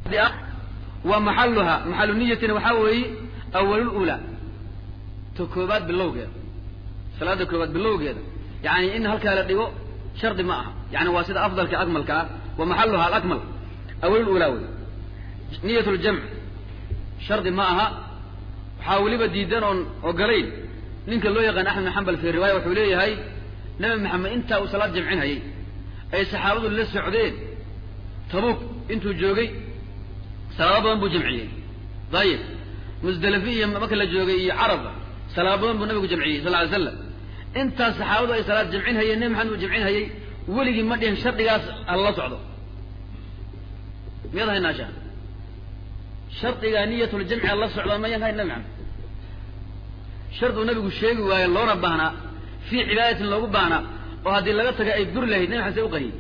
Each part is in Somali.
wa maxaluha maxalu niyatina waxaa weeye awalulula ta koobaad bilowgeeda salaada koobaad bilowgeeda yani in halkaa la dhigo shardi ma aha yani waa sida afdalka akmalka ah wa maxaluha alakmal awalulula wey niyat ljamc shardi ma aha waxaa weliba diidan oon ogolayn ninka loo yaqaan axmed bin xambal fi riwaaya wuxuu leeyahay nabi maxamed intaa uu salaad jamcin hayay ay saxaabadu la socdeen tabuk intuu joogay salaado badan buu jamciyey dayib musdalifi iyo marka la joogay iyo caraba salaado badan buu nabigu jamciyey sal ly slam intaas saxaabadu ay salaad jamcin hayeen nabi maxamed uu jamcin hayay weligii ma dhihin shardigaas hala socdo miyaad haynaasha shardigaa niyatuljamci hala socdo mayan hayn nabi maxamed sharduu nabigu sheegi waaye loona baahnaa fii cibaadatin loogu baahnaa oo haddii laga taga ay buri lahayd nabi maxamed say u qariyey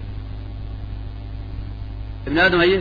ibn aadam haye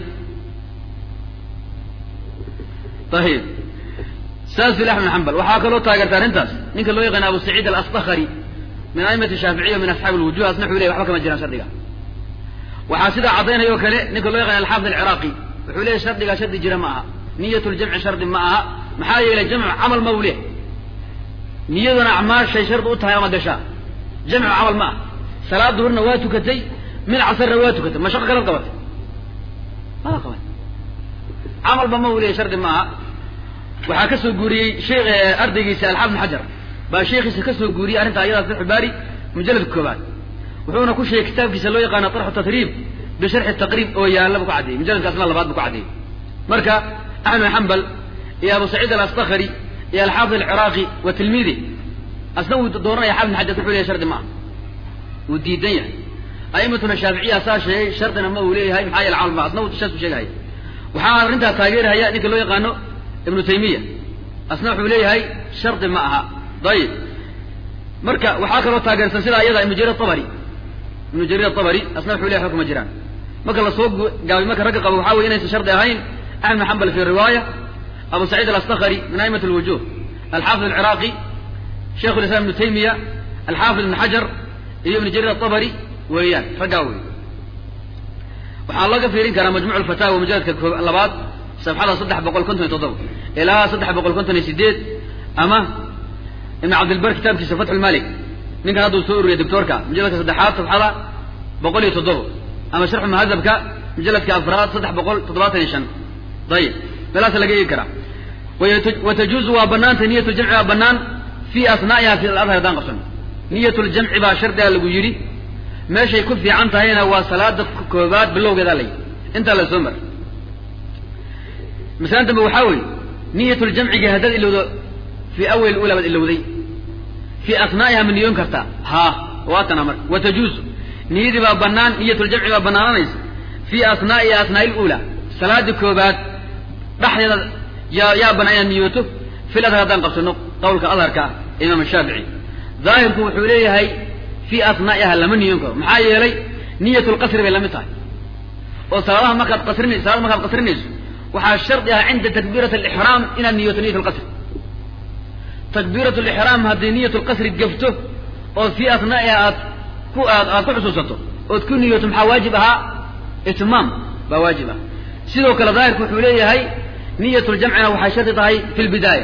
ayib saas il axmed xambal waxaa kaloo taageerta arrintaas ninka loo yaqaana abu saciid alastakari min aimati shaaficiya min asxaabi lwujuh asna wuxuu ley waxba kama jiraan shardiga waxaa sidaa caddaynaya oo kale ninka loo yaqana alxaafid alciraaqi wuxuu leeyahy shardigaa shardi jira ma aha niyat ljamci shardi ma aha maxaa yeelay jamcu camal ma u leh niyaduna acmaashay shardi u tahay ama gashaa jamcu camal ma ah salaad duhurna waa tukatay mid casarna waa tukatay mashaqo kala qabatay mala qaban camalba ma u leeyahy shardi ma aha waxaa ka soo guuriyey sheekh ardaygiisa alxaafid bn xajar baa sheekhiisa ka soo guuriyey arrinta ayadaas fatxu baari mujalladka koobaad wuxuuna ku sheegay kitaabkiisa loo yaqaano tarxu tatriib bisharxi taqriib oo yaalla bu ku caddeeyey mujalladka asna labaad bu ku caddeeyey marka axmed bin xambal iyo abu saciid alastakari iyo alxaafid alciraaqi wa tilmiidi asna wuu dooranaya xaafid bin xajar wuxuu leyahy shardi ma aha wuu diidan yahay a'imatuna shaaficiya saa sheegay shardina ma uu leeyahay maxaa yeele camal ma asna wuu saas u sheegahaya waxaa arrintaa taageerahaya ninka loo yaqaano ibnu taymiya asna wuxuu leeyahay shardi ma aha dayib marka waxaa kaloo taageersan sidaa iyada ibnu jarir abari ibnu jarir atabari asna wuxuu leyahy waxba kuma jiraan marka lasoo gaabay marka ragga qabo waxaa weye inaysan shardi ahayn axmed bin xambal fi riwaaya abu saciid alastakari min a'imat alwujuh alxaafid alciraaqi sheikhu lislam ibnu taymiya alxaafid ibn xajar iyo ibnu jarir atabari weeyaan raggaa wey waxaa laga fiirin karaa majmuc alfataawa mujaladka labaad safxada saddex boqol konton iyo toddoba ilaa saddex boqol konton iyo sideed ama ibn cabdilbar kitaabkiisa fatxu lmalik ninkan hadduu soo ururiya doctoorka mujaladka saddexaad safxada boqol iyo toddoba ama sharxu muhadabka mujaladka afraad saddex boqol toddobaatan iyo shan ayib meelaasa laga eegi karaa watajuuzu waa banaanta niyat ljamci waa banaan fi asnaa'iha fi aladhar haddaan qabsano niyat ljamci baa shardiga lagu yidhi meeshay ku fiican tahayna waa salaada koobaad bilowgeedaa la yidhi intaa la soo mar masalan dambe waxaa weeye niyat ljamciga haddaad ilowdo fii awal ula baad ilowday fii asnaa'iha ma niyoon kartaa haa waatana marka watajuuzu niyadii baa banaan niyat ljamci baa banaananaysa fii asnaa'iha asnaa'i lula salaada koobaad dhexdeeda yaa yaa banaan inaad niyooto fil adhar haddaan qabsano qawlka adharka ah imaam shaafici daahirku wuxuu leeyahay fii asnaa'iha lama niyoon karo maxaa yeelay niyat lqasri bay lamid tahay oo salaadaha markaad qasrin salaada markaad qasrinayso waxaa shardi ah cinda takbiirat alixraam inaad niyooto niyat lqasri takbiirat lixraam haddii niyat lqasri gafto oo fii asnaa'iha aad ku aad aad ku xusuusato ood ku niyooto maxaa waajib ahaa itmaam baa waajib ah sidoo kale daahirku wuxuu leeyahay niyat ljamcina waxay shardi tahay fi lbidaaya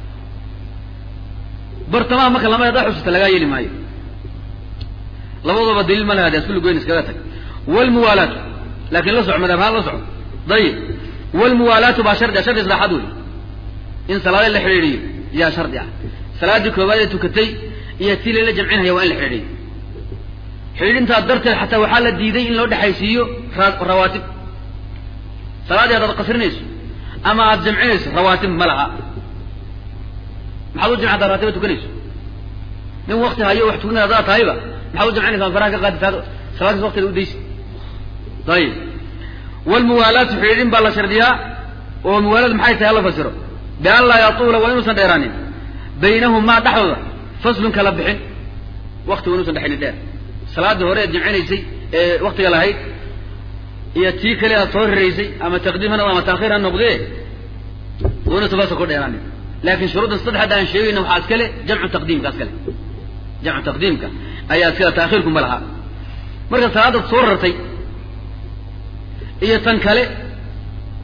bartamaha marka lama hadaa xusuusta lagaa yeeli maayo labadooba daliil ma laha de asku goyn iskaga tag wlmuwaalaatu laakin la soco madhabhaan la soco dayib wlmuwaalaatu baa shardi a shardi saddexaad wey in salaade la xidhiidhiyo yaa shardi ah salaaddii koobaad ee tukatay iyo tii lala jamcinhaya waa in la xidhiidhiyo xidhiidhintaa darteed xataa waxaa la diiday in loo dhexaysiiyo rawaatib salaaddii haddaad qasrinayso ama aada jamcinayso rawaatib ma laha maxaad u jamci haddaad raatiba tukanayso nin wakti hayo wax tukanay haddaad tahayba maxaad u jamcinaysa faraha ka qaadi taad salaadkaas wakteeda udaysi ayib wlmuwaalaatu xidhiidhin baa la shardiyaa oo muwaalad maxay tahay hala fasiro bian laa yatuula waa inuusan dheeraanin baynahumaa dhexdooda faslun kala bixin wakti waa inuusan dhexaynin dheer salaaddii hore eed jamcinaysay ee waktiga lahayd iyo tii kale aad soo riraysay ama taqdiim ha noqdo ama taakhiir ha noqdee waa inuusan fasa ku dheeraanin laakin shuruuddan saddexda aan sheegayna waxaa iskale jamcu taqdiimka iskale jamcu taqdiimka ayaa iskale taakhiirku ma laha marka salaadaad soo rartay iyo tan kale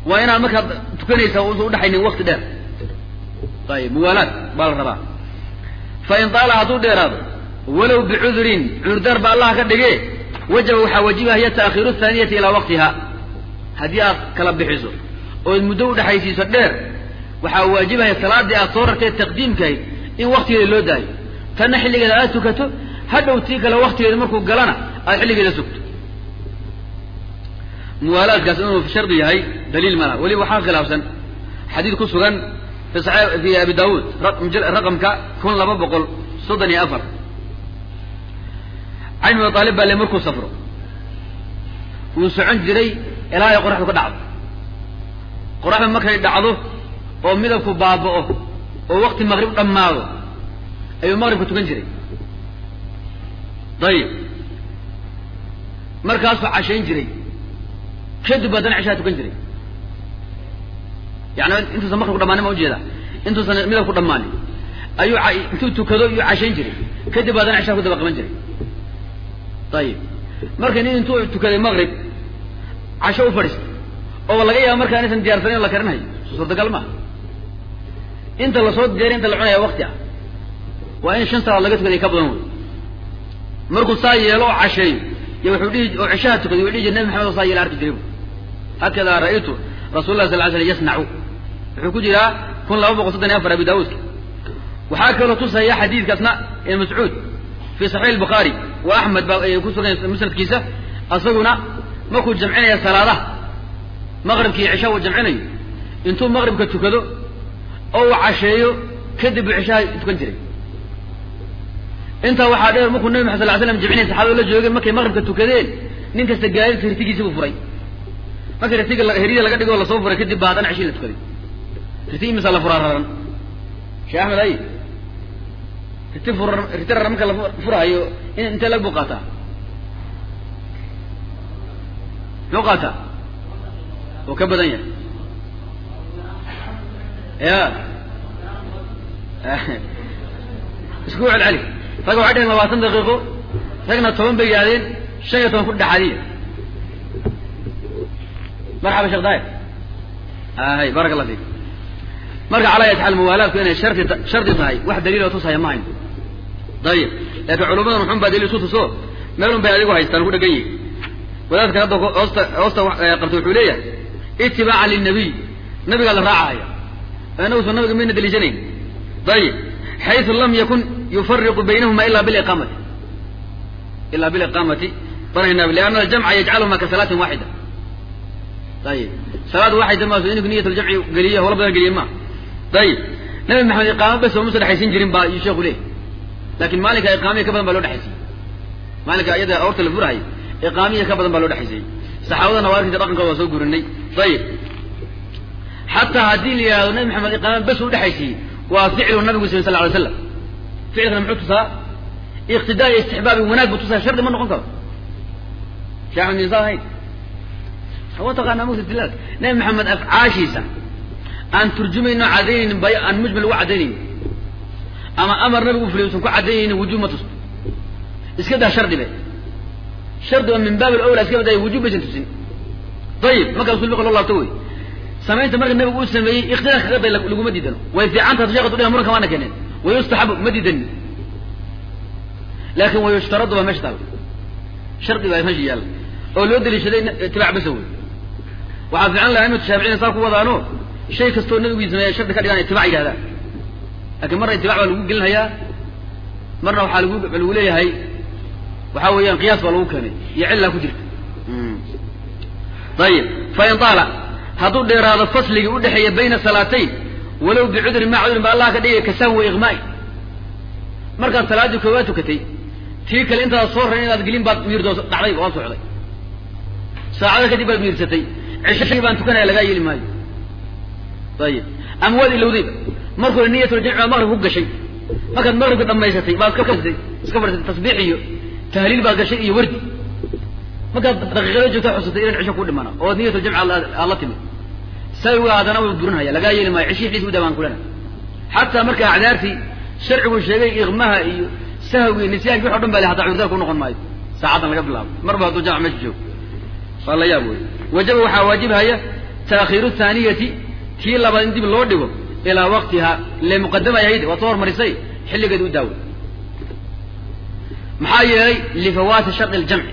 waa inaad markaad tukanaysa usa udhaxaynin wakti dheer ayib muwaalaad baa la rabaa fa in taala hadduu dheeraado walow bicudurin cudurdaar ba allaha ka dhige wajaba waxaa wajibahaya ta'khiiru thaaniyati ilaa waqtiha haddii aad kala bixiso ood muddo udhexaysiiso dheer waxaa waajibahaya salaadii aad soo rartay taqdiimkahayd in waktigeeda loo daayo tanna xilligeeda aad tukato hadhow tii kale waktigeeda markuu galana aad xilligeeda sugto muwaalaadkaas inuu shardi yahay daliil malaha weliba waxaa khilaafsan xadiid ku sugan fi saxi fi abi daawuud raqamka kun laba boqol soddon iyo afar can abi aalib baa le markuu safro wuu socon jiray ilaa ay qoraxdu ka dhacdo qoraxdu markay dhacdo oo midabku baaba'o oo wakti maqrib dhammaado ayuu maqribka tukan jiray dayib markaasuu cashayn jiray kadib haddana cishaa tukan jiray yani intuusan maqribku dhammaanin ma ujeeda intuusan midabku dhammaanin ayuu intuu tukado iyuu cashayn jiray kadib haddana cishaa ku daba qaban jiray ayib marka nin intuu tukaday maqrib casho u fadhiistay oo laga yaaba markaa inaysan diyaarsanayn la karinayo suurtagal maaha inta lasoo diyaariy inta la cunaya wakti ah waa in shan salaad laga tukaday ka badan wey markuu saa yeelo oo casheeyo iyo wuxuu dhihi oo cishaha tukaday wuxuu dhihi jir nabi maxamed oo saa yeela arki jiray hakadaa ra'aytu rasul lah sal ly slam yasnacu wuxuu ku jiraa kun laba boqol soddon iyo afar abi daawuudka waxaa kaloo tusaya xadiidkaasna ibn mascuud fi saxiix albukhaari wa axmed baa ku sugan musnadkiisa asaguna markuu jamcinaya salaadaha maqribkii cisha uu jamcinayo intuu maqribka tukado oo uu casheeyo kadib buu cishaha tukan jiray intaa waxaa dheer markuu nabi maxad sal ly slam jamcinaya saxaabada la joogeen markay maqribka tukadeen nin kasta gaadidka hirtigiisi buu furay markii ritiga herida laga dhigo lasoo furay kadib ba haddana cishii la tukaday riti imisa la furaa raran sheekh axmed ay riti fur riti raran marka la furahayo in intee lag buu qaataa muxuu qaataa oo ka badan yahay ya isku celceli rag waxay dheheen labaatan daqiiqo ragna toban bay yidhahdeen shan iyo toban ku dhexaadiya marxaba sheekh daahir hay barak allah fiik marka calaa yat xaal muwaalaadku inay shardi shardi tahay wax daliiloo tusaya ma hayn dayib laakiin culummadan wuxun baa daliil isu tuso meelun bay adigu haystaan ku dhegan yihi wadaadkan hadda hoosta hoosta qabta wuxuu leeyahay itibaacan lilnabiy nabigaa la raacahaya inaguso nabiga mayna daliishanayn dayib xaysu lam yakun yufariqu baynahuma ila biliqaamati ila biliqaamati barayna lianna aljamca yajcaluhuma ka salaatin waaxida ayib salaad waaxida maaso inku niyat ljamci geliye hawla badan geliye ma ayib nabi maxamed iqaamo bes oo musa dhexaysin jirin baa iyuu sheeku leeyahy lakin maalinka iqaamiya ka badan baa loo dhexaysiyey maalinka iyada awrta la furahay iqaamiya ka badan baa loo dhexaysiyey saxaabadana waa arkinta dhaqankooda waa soo gurinay ayib xataa haddii la yihahdo nabi maxamed iqaama bes u dhexaysiiyey waa ficlu nabigu sal sal alay slam ficilkana muxuu tusaa iqtidaa iyo istixbaabi wanaag buu tusaa shardi ma noqon karo shee axmed min saa ahayn hawa taqaanaa mugta dilaal nabi maxamed afcaashiisa aan turjumayno cadaynaynin bay aan mujmal uga cadaynaynin ama amar nabigu fuliy usan ku cadaynaynin wujuub ma tusto iska daa shardi be shardi oo min baab alawla iska badaya wujuub baysan tusin ayib markaa usul fiqa loo laabto wey samaynta marka nabigu uu sameeyey ikhtilaaf kaga day laguma diidano way fiican tahay sheekh dudhiha muranka waana keeneen wayustaxabu ma diidani laakin wayushtaradu baa meesha taal shardi baa meesha yaalla oo loo daliishaday itibaac basa wey waxaa fiican laha imatu shaaficina saa ku wadaano shay kastoo nabigu sameeya shardi ka dhigaan itibac yidhahdaan lakin marna itibac baa lagu gelinhayaa marna waxaa lagu lagu leeyahay waxa weeyaan qiyaas baa lagu keenay iyo cillaa ku jirta ayib fain taala hadduu dheeraado fasligii udhexeeya bayna salaatayn walow bicudrin maa cudrin ba allah ka dhigaya kasahwi wa iqmaai markaad salaaddii koowaad tukatay tii kale intaad soo rarin inaad gelin baad miirdo dhacday waa socday saacada kadib baad miirsatay cishagii baan tukanaya lagaa yeeli maayo ayib ama waad ilowdayba markuu niyatljamci baad maqrib ku gashay markaad maqribka dhamaysatay baad iska iska fadhisatay tasbiix iyo tahliil baad gashay iyo wardi markaad daqiiqada joogta xusatay inan cisho ku dhimana oo niyatuljamci aad la timid sawiga haddana way burinhaya lagaa yeeli maayo cishii xiis udaa baan kulana xataa marka acdaartii sharcigu sheegay iqmaha iyo sahwi nisyaanki wax o dhan ba le hataa cudurdaar ku noqon maayo saacaddan laga bilaabo marba hadduu jamc meesha joogo waa la yaab wey wajaba waxaa waajibhaya taakhiiru thaaniyati tii labaad in dib loo dhigo ilaa waqtihaa ile muqadama ay ahayd waad soo hormarisay xilligeeda u daawo maxaa yeelay lifawaati shardi ljamci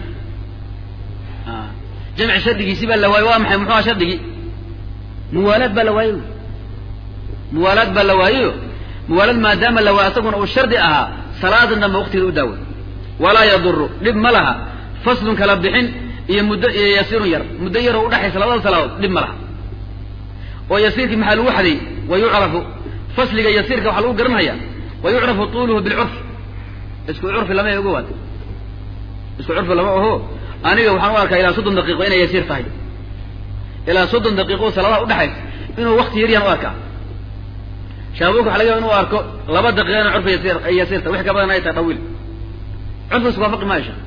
jamci shardigiisi baa la waayey waa maxay muxuu aha shardigii muwaalaad baa la waayey muwaalaad baa la waayeyo muwaalaad maadaama la waayo asaguna uu shardi ahaa salaadan dambe waqtigeeda u daawo walaa yaduru dhib ma laha faslun kala bixin iyo muddo iyo yasiirun yar muddo yaroo udhexaysa labada salaadood dhib ma laha oo yasiirkii maxaa lagu xaday wa yucrafu fasliga yasiirka waxaa lagu garanhaya wa yucrafu tuuluhu bilcurfi isku curfi lama oga waad isku curfi lama oho aniga waxaan u arkaa ilaa soddon daqiiqo inay yasiir tahay ilaa soddon daqiiqo salaadaha udhexaysa inuu wakti yaryaan u arkaa shaabuka waxa laga yaba inuu arko laba daqiiqa ina curfi yasiir ay yasiirta wix ka badan ay tahay dhawiil curfi isku waafaqi maayo sheekh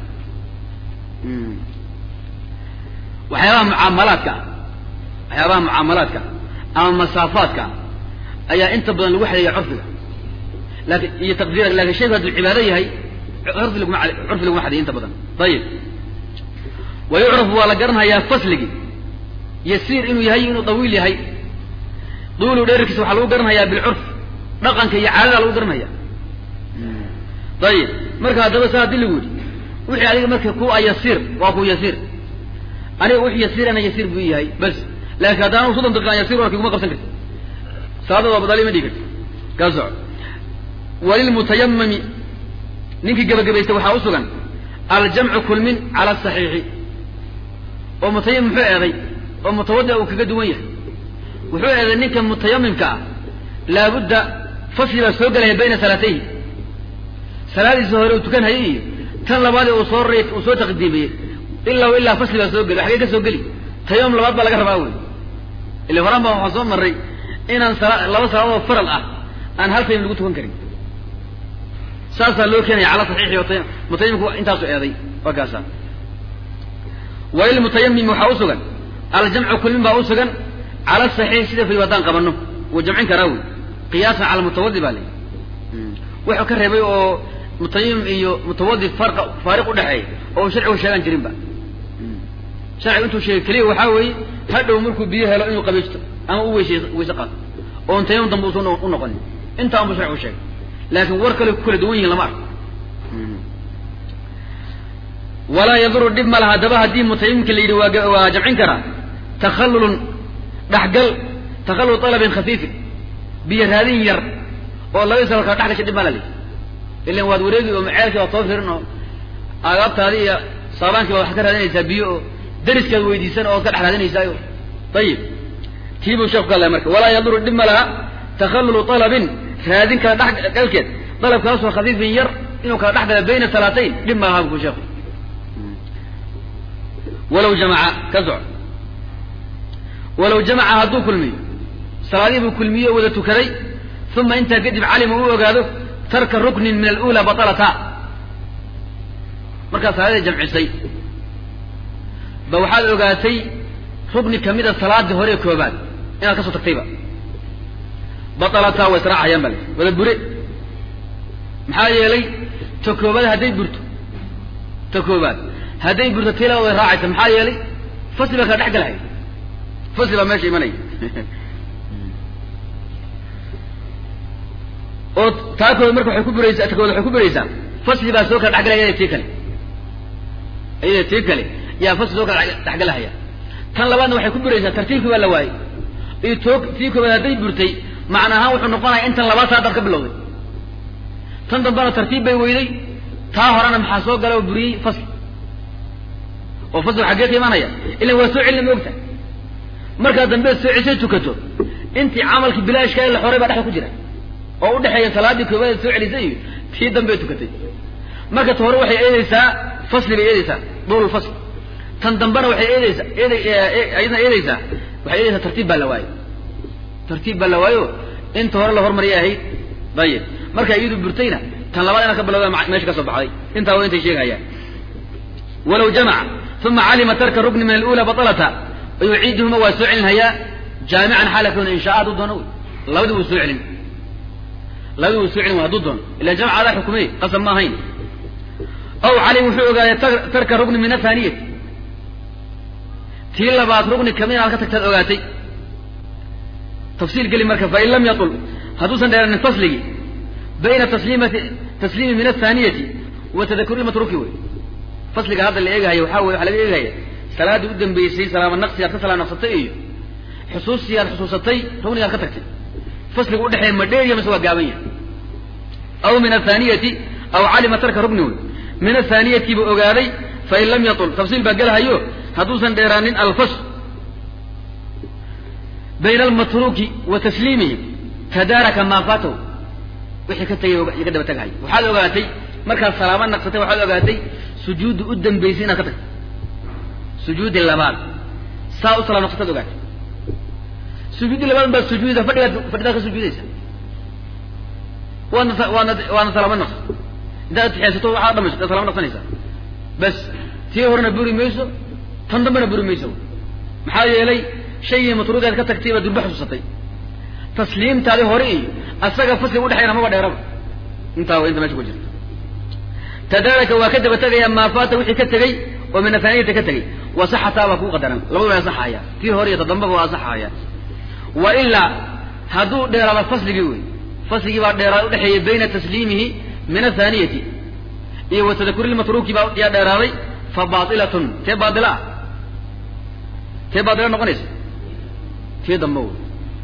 waxyaabaha mucaamalaadka waxyaabaha mucaamalaadka ama masaafaadka ayaa inta badan lagu xadeeya curfiga lakin iyo taqdiira lakin shayku hadduu cibaado yahay curfi laguma curfi laguma xadeeya inta badan ayib wa yucrafu waa la garanhayaa fasligi yasiir inuu yahay inuu dawiil yahay duulu dheerkiisa waxaa lagu garanhayaa bilcurf dhaqanka iyo caadada lagu garanhaya ayib marka haddaba saa hadii lagu yidhi wixii adiga marka ku a yasiir waa ku yasiir aniga wixii yasiirana yasiir buu yahay bas laakiin haddaan soddon daqiiqan yasiir warki kuma qabsan karti salaada waa badaali ma dhigi karti kaa soco walilmutayamami ninkii gebagabaystay waxaa u sugan aljamcu kulmin cala asaxiixi oo mutayamim muxuu eeday oo mutawadica uu kaga duwan yahay wuxuu eeday ninka mutayamimka ah laabudda fasli baa soo gelaya bayna salaatayhi salaadiisa hore uu tukan hayay iyo tan labaad ee uu soo ray uu soo taqdiimiyey ilaa ilaa fasli baa soo geli xagee ka soo geli tayamum labaad baa laga rabaa wey ila horaan baa waxaa soo maray inaan sala laba salaadood faral ah aan hal tayam lagu tukan karin saasaa loo keenaya cala saxiixi oo mutayamimku intaasu eeday waa kaasa walilmutayamim waxaa u sugan aljamcu kulmin baa u sugan cala saxiix sida fayb haddaan qabano wuu jamcin karaa wey qiyaasan cala mutawadi baa leyi wuxuu ka reebay oo mutayamim iyo mutawadi farqa faariq udhexeeya oo sharcigu sheegaan jirinba sharcigu intuu sheegay keliya waxaa weeye hadhow markuu biyo helo inuu qabaysto ama u weyse weyse qaato oon tayamum dambe usan u noqonin intaan buu sharcigu sheegay laakiin war kale ku kala duwan yihin lama arko walaa yaduru dhib ma laha haddaba haddii mutayamimka la yidhi waa waa jamcin karaa takhallulun dhaxgal takhallul talabin khafiifin biyo raadin yar oo labadii salo kala dhex gashay dhib ma la li ilan waad wareegi oo maceelkii waad soo firin oo agaabtaadi iyo saabaankii baad wax ka raadinaysaa biyo oo dariskaad weydiisan oo ad ka dhex raadinaysaayo ayib tii buu sheeku ka hadlaya marka walaa yaduru dhib ma laha takhallulu talabin raadin kala dhex galkeed dalabkaasoo khafiifin yar inuu kala dhex gala bayna salaatayn dhib ma laha bu ku sheeku walaw jamaca ka soco walaw jamaca hadduu kulmiyo salaadii buu kulmiye o wada tukaday uma intaa kadib calima u ogaado tarka ruknin min alula batalata markaad salaadii jamcisay ba waxaad ogaatay rukni kamida salaadii hore koobaad inaad ka soo tagtayba batalata way israacayaan ba le wada bure maxaa yeelay ta koobaad hadday burto ta koobaad hadday burto tila way raacaysa maxaa yeelay fasli baa kala dhex galhay fasli baa meesha imanaya oo taa kood marka waxay ku buraysaa ta kood waxay ku buraysaa fasli baa soo kala dhexgalaya iyada tii kale iyada tii kale yaa fasli soo kala dhexgalahaya tan labaadna waxay ku buraysaa tartiibkii baa la waayey iyo too tii koobaad hadday burtay macna ahaan wuxuu noqonaya in tan labaad saadaad ka bilowday tan dambena tartiib bay weyday taa horena maxaa soo gala oo buriyey fasli oo fasli xaggee ka imanaya ilan waa soo celina ma ogta markaa dambeed soo ceshay tukato intii camalkii bilaashka ee la xoray baa dhexda ku jira oo udhexeeya salaadii koobaad soo celisay iyo tii dambe tukatay marka ta hore waxay eedeysaa fasli bay eedeysaa duul fasl tan dambena waxay eedeysaa eed ayadna eedeysaa waxay eedeysaa tartiib baa la waayo tartiib baa la waayo inta hore la hormariyay ahayd dayib marka iyadu burtayna tan labaad inaan ka bilowda meesha ka soo baxday intaa waa intay sheegahayaan walaw jamaca uma calima tarka rukni min alula batalata yuciiduhuma waa soo celinhayaa jaamican xaala kawna inshaa hadduu doono wey labadii wuu soo celin labadii wuu soo celin hadduu doono ila jamca adaa xukumey qasab ma ahayn aw calim wuxuu ogaaday tarka rukni min athaaniyati tii labaad rukni kamid inaad ka tagtaad ogaatay tafsiil geli marka fain lam yatul hadduusan dheeranin fasligii bayna tasliimati tasliimi min athaaniyati wa tadakuri matruki wey fasliga hadda la eegahayo waxaa wey waxaa laga eegahaya salaaddii u dambeysay salaama naqsi aad ka salaam naqsatay iyo xusuustii aad xusuusatay rugnigaad ka tagtay fasliga udhexeeya ma dheeriya mise waa gaaban yahay aw min athaaniyati aw calima tarka rugni wey min athaaniyati buu ogaaday fain lam yatul tafsiil baa gelahayo hadduusan dheeraanin alfasl bayna almatruki wa tasliimihi tadaaraka maa faatahu wixii ka tegay ka daba tagahay waxaad ogaatay markaad salaamo naqsatay waxaad ogaatay sujuudda u dambaysay inaad ka tagtay sujuudi labaad saa u salaam naqsataad ogaatay sujuudi labaad baad sujuuda fadhigaad fadhidaad ka sujuudaysa waadna waadna waadna salaamo naqs intaad atixiyaysato waxaad dhamayso daad salaamo naqsanaysaa bas tii horena buri mayso tan dambena buri mayso maxaa yeelay shaygii matruugaad ka tagtay baad durba xusuusatay tasliimtaadi hore iyo asaga fasliga udhexeeyana maba dheeraba intaa wa inta mesha ku jirta tadaaraka waa ka daba tegaya maa faata wixii ka tegey oo min athaaniyata ka tegey wasaxataa baa kuu qadaran labadu waa asaxaya tii hore iyo tadambaba waa asaxaya wa ilaa hadduu dheeraado fasligii wey fasligii baa dheeraad udhexeeyey bayna tasliimihi min athaaniyati iyo wa tadakuri lmatruuki baa yaa dheeraaday fa baailatun tee baaila ah tee baaila noqonaysa tii dambe wey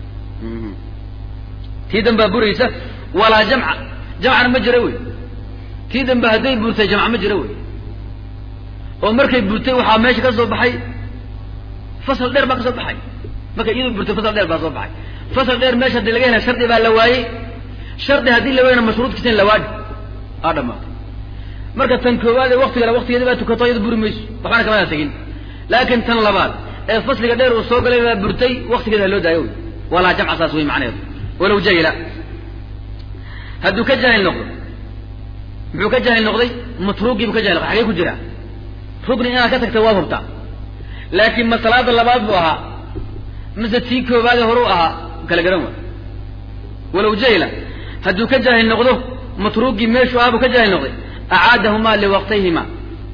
tii dambaa buraysa walaa jamca jamcana ma jira wey tii dambe hadday burtay jamca ma jira wey oo markay burtay waxaa meesha ka soo baxay fasal dheer baa ka soo baxay markay iyadu burtay fasal dheer baa soo baxay fasal dheer meesha hadii laga hela shardi baa la waayey shardi haddii la waayna mashruudkiisa in la waadhi aa dhamaatay marka tan koowaad ee waktigana waktigeeda baa tukato iyada buri mayso waxbana kamada tegin laakin tan labaad ee fasliga dheer uu soo galay baa burtay waktigeeda ha loo daayo wey walaa jamca saas wey macnaheedu walow jahila hadduu ka jaahil noqdo muxuu ka jaahil noqday matruugii buu ka jahil noqday xagee ku jiraa rugni inaad ka tagtay waad hubtaa laakiin ma salaada labaad buu ahaa mise tii koobaade horuu ahaa kala garan waa walow jahila hadduu ka jaahil noqdo matruugii meeshuu ahaa buu ka jaahil noqday acaadahumaa liwaqtayhima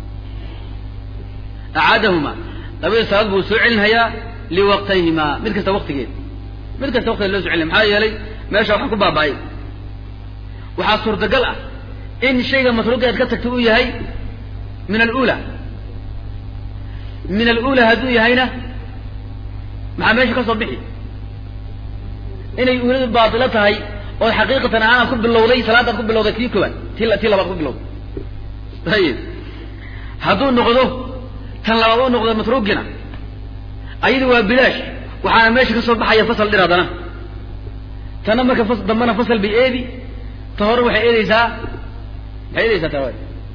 acaadahumaa labadii salaad buu soo celinhayaa liwaqtayhimaa mid kasta waktigeed mid kasta waktigeed loo so celinaya maxaa yeelay meesha waxaa ku baaba'ay waxaa suurtagal ah in shayga matruuga aad ka tagtay uu yahay min alula min alula hadduu yahayna maxaa meesha ka soo bixi inay uuladu baatilo tahay oo xaqiiqatan ahaan aad ku bilowday salaad aad ku bilowday tii koobaad ti tii labaad ku bilowday ayib hadduu noqdo tan labaad u noqdo matruugina ayadu waa bilaash waxaana meesha ka soo baxaya fasal dhir haddana tanna marka fas dambana fasal bay eedi ta hore waxay eedeysaa maxay eedeysaa ta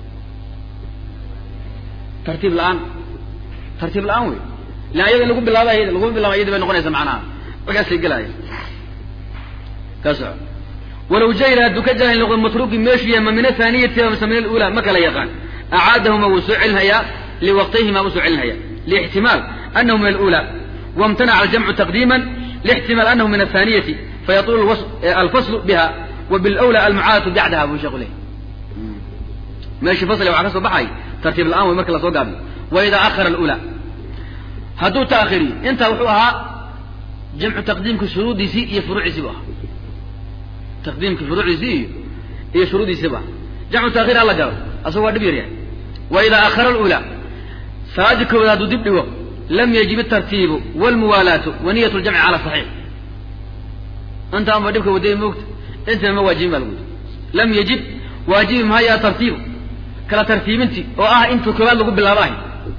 tartiib la-aan tartiib la-aan wey ila ayada in lagu bilaabay laguma bilaaba iyadi bay noqonaysa macnaha markaasay gelaya ka soco walow jahila hadduu ka jaahil noqdo matruuki meeshu yahay ma min athaaniyati mise min alula ma kala yaqaan acaadahuma wuu soo celinhayaa liwaqtayhima wuu soo celinhayaa liixtimaal anahu min alula wamtanaca aljamcu taqdiima lixtimaal anahu min athaaniyati fayatulu alfaslu biha wa bilawla almucaadatu bacdaha buu sheeku leh meeshii fasli waxaa ka soo baxay tartiib la-aan wey marka lasoo gaabiyo wa idaa akhara alula hadduu taakiriyo intaa wuxuu ahaa jamcu taqdiimka shuruudiisii iyo furuuciisii bu ahaa taqdiimka furuuciisii iyo iyo shuruudiisii bu ahaa jamcu taakir hala galo asago waa dhib yar yahay wa idaa akhara alula salaadii koowaad hadduu dib dhigo lam yajib atartiibu walmuwaalaatu wa niyat ljamci cala saxiix intaan ba dhibka wadaya moogta intaba ma waajibin ba lagu yiri lam yajib waajibi mahaya tartiibu kala tartiibintii oo ah intuu koowaad lagu bilaabo ahay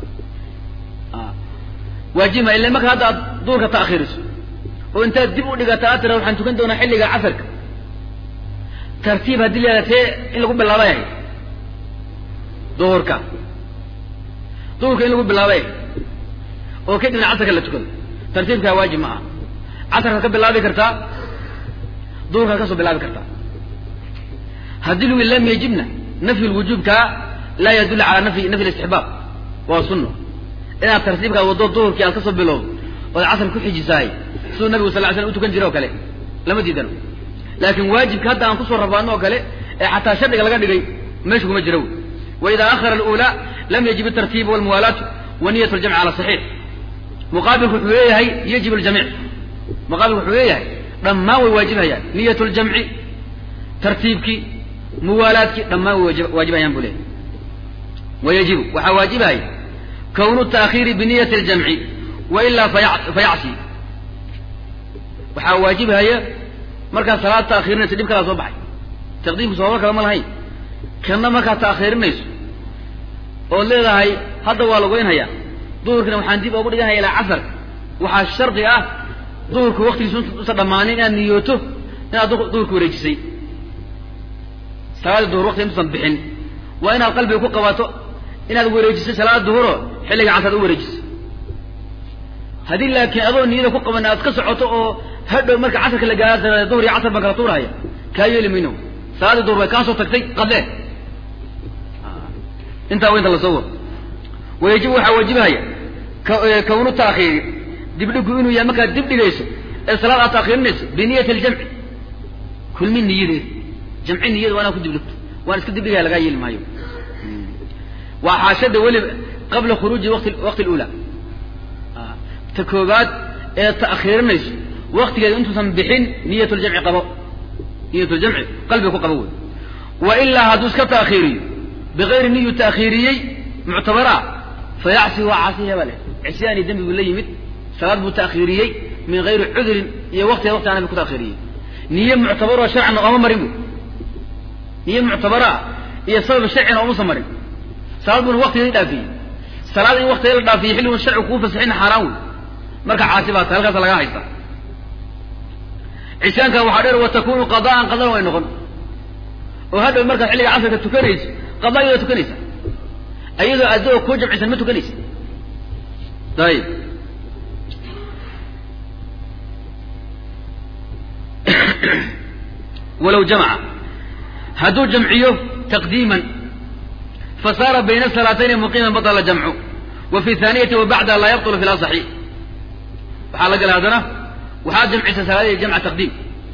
waajib ma ila marka hadda aad duurka ta'khiriso oo intaad dib u dhigata aad tira waxaan tukan doonaa xilliga casarka tartiib haddii la yahada tee in lagu bilaabay ahay duhurka duhurka in lagu bilaabay ahay oo kadibna casarka la tukado tartiibkaa waajib ma aha casarkaad ka bilaabi kartaa duhurkaad ka soo bilaabi kartaa haddii lagu lam yajibna nafyu lwujuubkaa laa yadullu calaa nafyi nafyi listixbaab waa sunno inaad tartiibkaa waddo duhurkii aad ka soo bilowdo ood casar ku xijisaay siduu nabigu sal ly slam u tukan jira oo kale lama diidano laakiin waajibka hadda aan kusoo rabaano oo kale ee xataa shardiga laga dhigay meesha kuma jira wy wa idaa akhara alula lam yajib atartiibu walmuwaalaatu wa niyat ljamci cala saxiix muqaabilku wuxuu leeyahay yajib ljamiic muqaabilku wuxuu leeyahay dhammaan way waajibhayaan niyat ljamci tartiibkii muwaalaadkii dhammaan way waajibhayaan buu leeyahy wayajibu waxaa waajibahaya kownu taakhiiri biniyati ljamci wailaa fayacsi waxaa waajibhaya markaad salaad taakhirinayso dhib kalaa soo baxay taqdiimku sababo kale ma lahayn kanna markaad taakhirinayso ood leedahay hadda waa lagoynhayaa duhurkina waxaan dib oogu dhiganhaya ilaa casarka waxaa shardi ah duhurku waktigiisu usan dhammaanin inaad niyooto inaad duhurka wareejisay salaada duhur waktiga intuusan bixin waa inaad qalbiga ku qabato inaad wareejisay salaada duhuro xilliga casar u wareejisay haddii laakiin adoo niyada ku qaban aad ka socoto oo hadhow marka casarka la gaara duhur iyo casar baan kala tuurahaya kaa yeeli mayno salaadii duhur bay kaa soo tagtay qadee intaa wa inta lasoo wado wayajibu waxaa waajibahaya kawnu taakhiiri dibdhigu inuu yahay markaad dib dhigayso ee salaad aad taakhirinayso biniyati aljamci kulmi niyadeed jamci niyada waa inaad ku dibdhigto waan iska dibdhigaya lagaa yeeli maayo waa xaashada weliba qabla khuruuji wati waqti lula ta koobaad ee ta'khiirinayso waktigeeda intuusan bixin niyat ljamci qabo niyat ljamci qalbiga ku qabo wey wa ilaa hadduu iska taakhiiriyo bigayri niyu taakhiiriyey muctabaraa fayacsi waa caasiya baa le cisyaani dembi buu la yimid salaad buu taakhiiriyey min gayri cudrin iyo waktiga wakti anabi ku taakhiiriyey niye muctabaroo sharcina ooma marin bu niye muctabaraa iyo sabab sharcina oomasa marin salaad buuna waktigeedi dhaafiyey salaad in waktigeeda la dhaafiyey xilligun sharcigu kuu fasaxina xaaraan wey marka caasi baa tahay halkaasa laga haystaa cisyaanka waxaa dheer wa takunu qadaan qadana way noqon oo hadhow markaad xilliga casarka tukanayso qadaa iyadoo tukanaysa iyadoo adoo kuu jamcisan ma tukanaysa ayib walow jamaca hadduu jamciyo taqdiiman fasaara bayna salaatayni muqiiman batala jamcu wa fi thaaniyati wa bacdaha laa yabtulu fi lasaxi waxaa la gala haddana waxaad jamcisa salaadii jamca taqdiim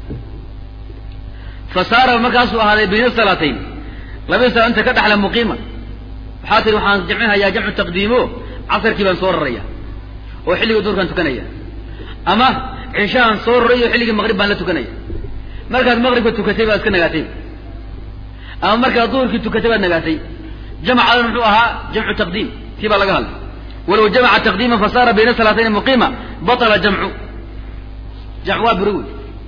fasaara markaasuu ahaaday bayna salaatayn labadii sala inta ka dhaxla muqiima waxaa tihi waxaan jamcinhayaa jamcu taqdiimo casarkii baan soo raraya oo xilligii duurkaan tukanaya ama cishahaan soo raray oo xilligii maqrib baan la tukanaya markaad maqribka tukatay baad iska nagaatay ama markaad duhurkii tukatay baad nagaatay jamcadan muxuu ahaa jamcu taqdiim tii baa laga hadlay walow jamaca taqdiima fasaara bayna salaatayni muqiima batala jamcu jamc waa buri wey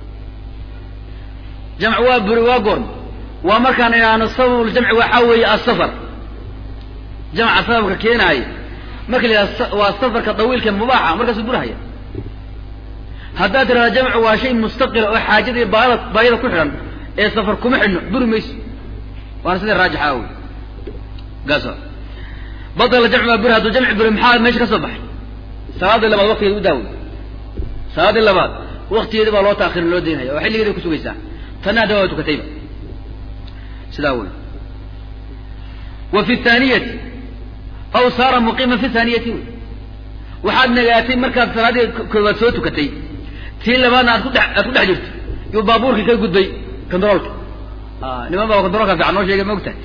jamc waa buri waa goorma waa markaan inaano sababuljamci waxaa weeye asafar jamca sababka keenaaya marka la yidhaha waa safarka dawiilka mubaaxa markaasuu burhaya haddaad tirahda jamcu waa shay mustaqila oo xaajada iyo baayada baayada ku xidhan ee safar kuma xidhno buri mayso waana sida raajixa wey gaas badala jamc baa buri hadduu jamci buri maxaa meesha ka soo baxay salaadii labaad waktigeeda u daawey salaadii labaad waktigeedi baa loo taakhirin loo daynaya oo xilligeeda ku sugaysaa tanna hadda waa tukatayba sidaa wey wa fi thaaniyati aw saara muqiiman fi thaaniyati wey waxaad nagaatay markaad salaadii koowaad soo tukatay tii labaadna aad kudhe aad ku dhex jirto yuu baabuurkii ka gudbay controolka niman baa controlka fiican noo sheegay ma ogtahay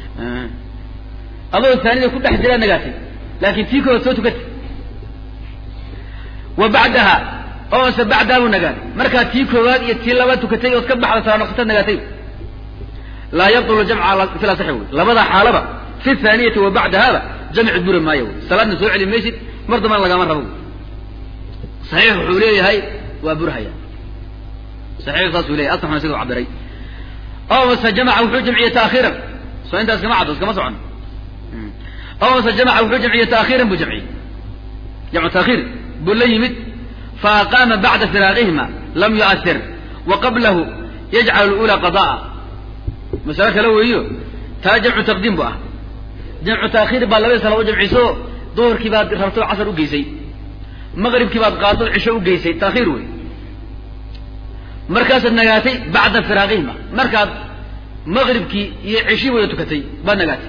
adoo thaanida ku dhex jiraad nagaatay laakin tii koowaad soo tukatay wa bacdaha oose bacdaa buu nagaatay markaad tii koowaad iyo tii labaad tukatay ood ka baxda salaa noqotaad nagaatay laa yabtulu jamca fi lasaxi wey labada xaalaba fi thaaniyati wa bacdahaba jamci buri maayo wey salaadna soo celi maysid mar dambana lagama rabo wey saxiix wuxuu leeyahay waa burhaya saxiix saasuu leyahay asaxuna sida u cabiray oo mase jamaca wuxuu jamciyey taakhiiran soo intaas kama caddo iskama socon oo mase jamaca wuxuu jamciyey taakhiiran buu jamciyey jamcu taakhiir buu la yimid fa aqaama bacda firaaqihima lam yu'asir wa qablahu yajcalu lula qada'a masale kale weeyo taa jamcu taqdiim bu ah jamcu taakhiir baa labadii sala u jamciso duhurkii baad rabto casar u geysay maqribkii baad qaado cisho u geysay taakhiir wey markaasaad nagaatay bacda firaaqihima markaad maqribkii iyo cishii wada tukatay baad nagaatay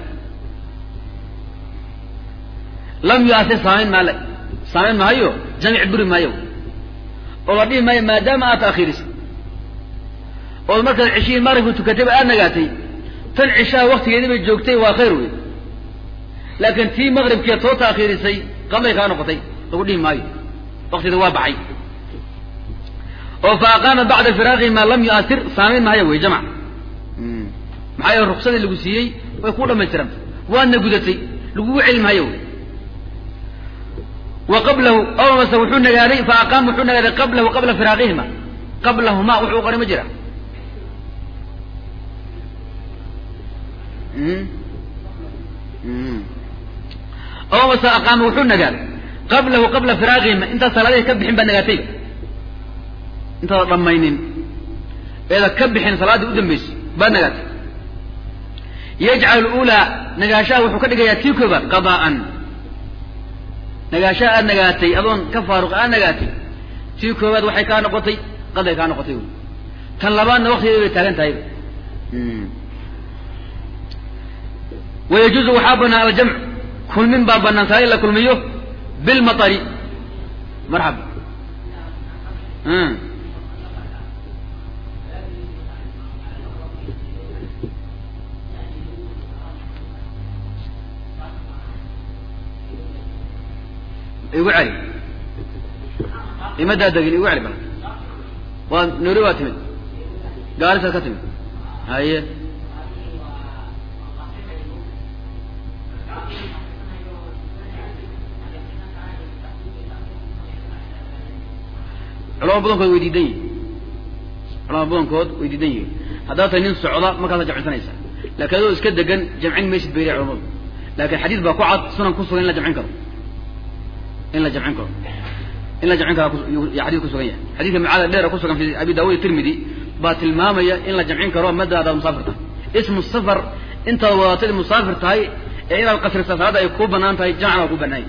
lam yuasir saamayn maale saamayn maayo jamic buri maayo oo la dhihi maayo maadaama aad taakhiirisay ood markaad cishihii maqribka tukatayba aad nagaatay tan cishaha waktigeedii bay joogtay waa khayr wey laakiin tii maqribkeed soo taakhiirisay qaday kaa noqotay lagu dhihi maayo waktigeeda waa baxay oo fa aqaama bacda firaaqihi maa lam yu'asir saamayn mahaya wey jamc maxaa yeele ruksadii lagu siiyey way kuu dhamaystiranta waadna gudatay lagugu celi maayo wey wa qablahu aw mase wuxuu nagaaday fa aqaama wuxuu nagaaday qablahu qabla firaaqihima qablahuma wuxuu qoray ma jira aw mase aqaama wuxuu nagaaday qablahu qabla firaaqihima intaad salaadihii ka bixin baad nagaatayba intaada dhammaynin eeda ka bixin salaaddii u dambaysay baad nagaatay yajcal ulaa nagaashaha wuxuu ka dhigayaa tii koobaad qadaa'an nagaashaha aad nagaatay adoon ka faaruq aad nagaatay tii koobaad waxay kaa noqotay qaday kaa noqotay wy tan labaadna waktigeeda bay taagan tahayba wayajuuzu waxaa banaan aljamc kulmin baa banaan saa in la kulmiyo bilmaari marxaba igu celi imadaa degin igu celi bal waa noori waa timid gaarisaad ka timid haye culama badankood way diidan yihin culama badankood way diidan yihiin haddaad tahay nin socda markaasa jamcinsanaysa laakiin adoo iska degan jamcin maysid bay leeyahay culamadu laakiin xadiis baa ku cad sunan ku sugan in la jamcin karo in la jamcin karo in la jamcin karo ya xadis kusugan yahay xadiidka macaada dheera kusugan fi abi daawud tirmidi baa tilmaamaya in la jamcin karo madda adaad musaafir tahay ismu safar intaad wadaatad musaafir tahay ee inaad qasrisa salaadda ay kuu banaan tahay jamcna waa ku banaanya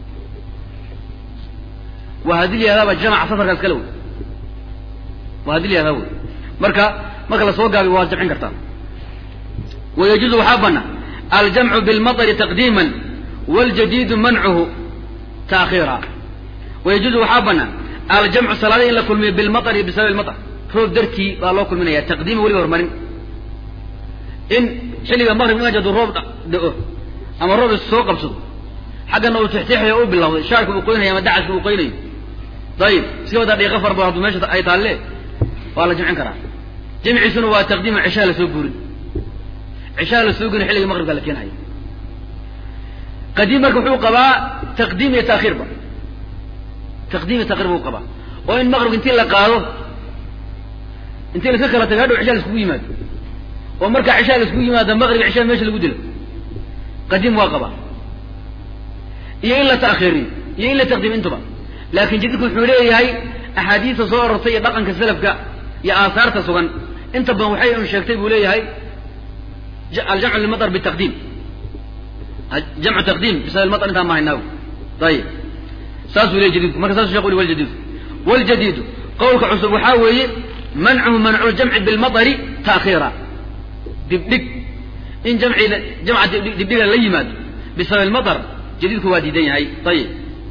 waa haddii la yahdaaba jamca safarkaas kale wey waa haddii la yahdaa wey marka marka lasoo gaabiy waad jamcin kartaa wayajuuzu waxaa banaa aljamcu bilmaطri taqdiima waljadiidu mancuhu taakhiira wayajuuzu waxaa banaa aljamcu salaada in la kulmiyo bilmaطri bisababi maطr roob dartii baa loo kulminaya taqdiima weliba horumarin in xilliga maqrib in ajadu roob da-o ama roob is soo qabsado xaggana uu tixtiixayo u bilawday shaarka uu qoynayo ama dacaska uu qoynayo ayib iska wadaa dhiiqa far badan hadduu meesha ay taalle waa la jamcin karaa jamciisuna waa taqdiima cishaha lasoo guurin cishaha lasoo guurin xilliga maqribka la keenhayo qadiim marka wuxuu qabaa taqdiim iyo taakhiirba taqdiim iyo takhir buu qabaa oo in maqribka intii la qaado intii laska kala tago hadhow cishaa laiskugu yimaado oo markaa cishaa laiskugu yimaado maqrib cishaa meesha lagu dilo qadiim waa qabaa iyo in la ta'khiiriyo iyo in la taqdiim intuba laakin jadidku wuxuu leeyahay axaadiista soo arortay iyo dhaqanka salafka iyo aahaarta sugan inta badan waxay un sheegtay buu leeyahay aljamcu lilmaطr bitaqdiim jamcu taqdiim bisabab ilmaطr intaan ma haynaago ayib saasuu leeyay jadidku marka saasuu shekh uli waljadiidu waljadiidu qowlka cusub waxaa weeye mancuhu mancu ljamci bilmaطri taakhiira dibdhig in jamci jamca dibdhiga la yimaado bisabab ilmaطr jadiidku waa diidan yahay ayib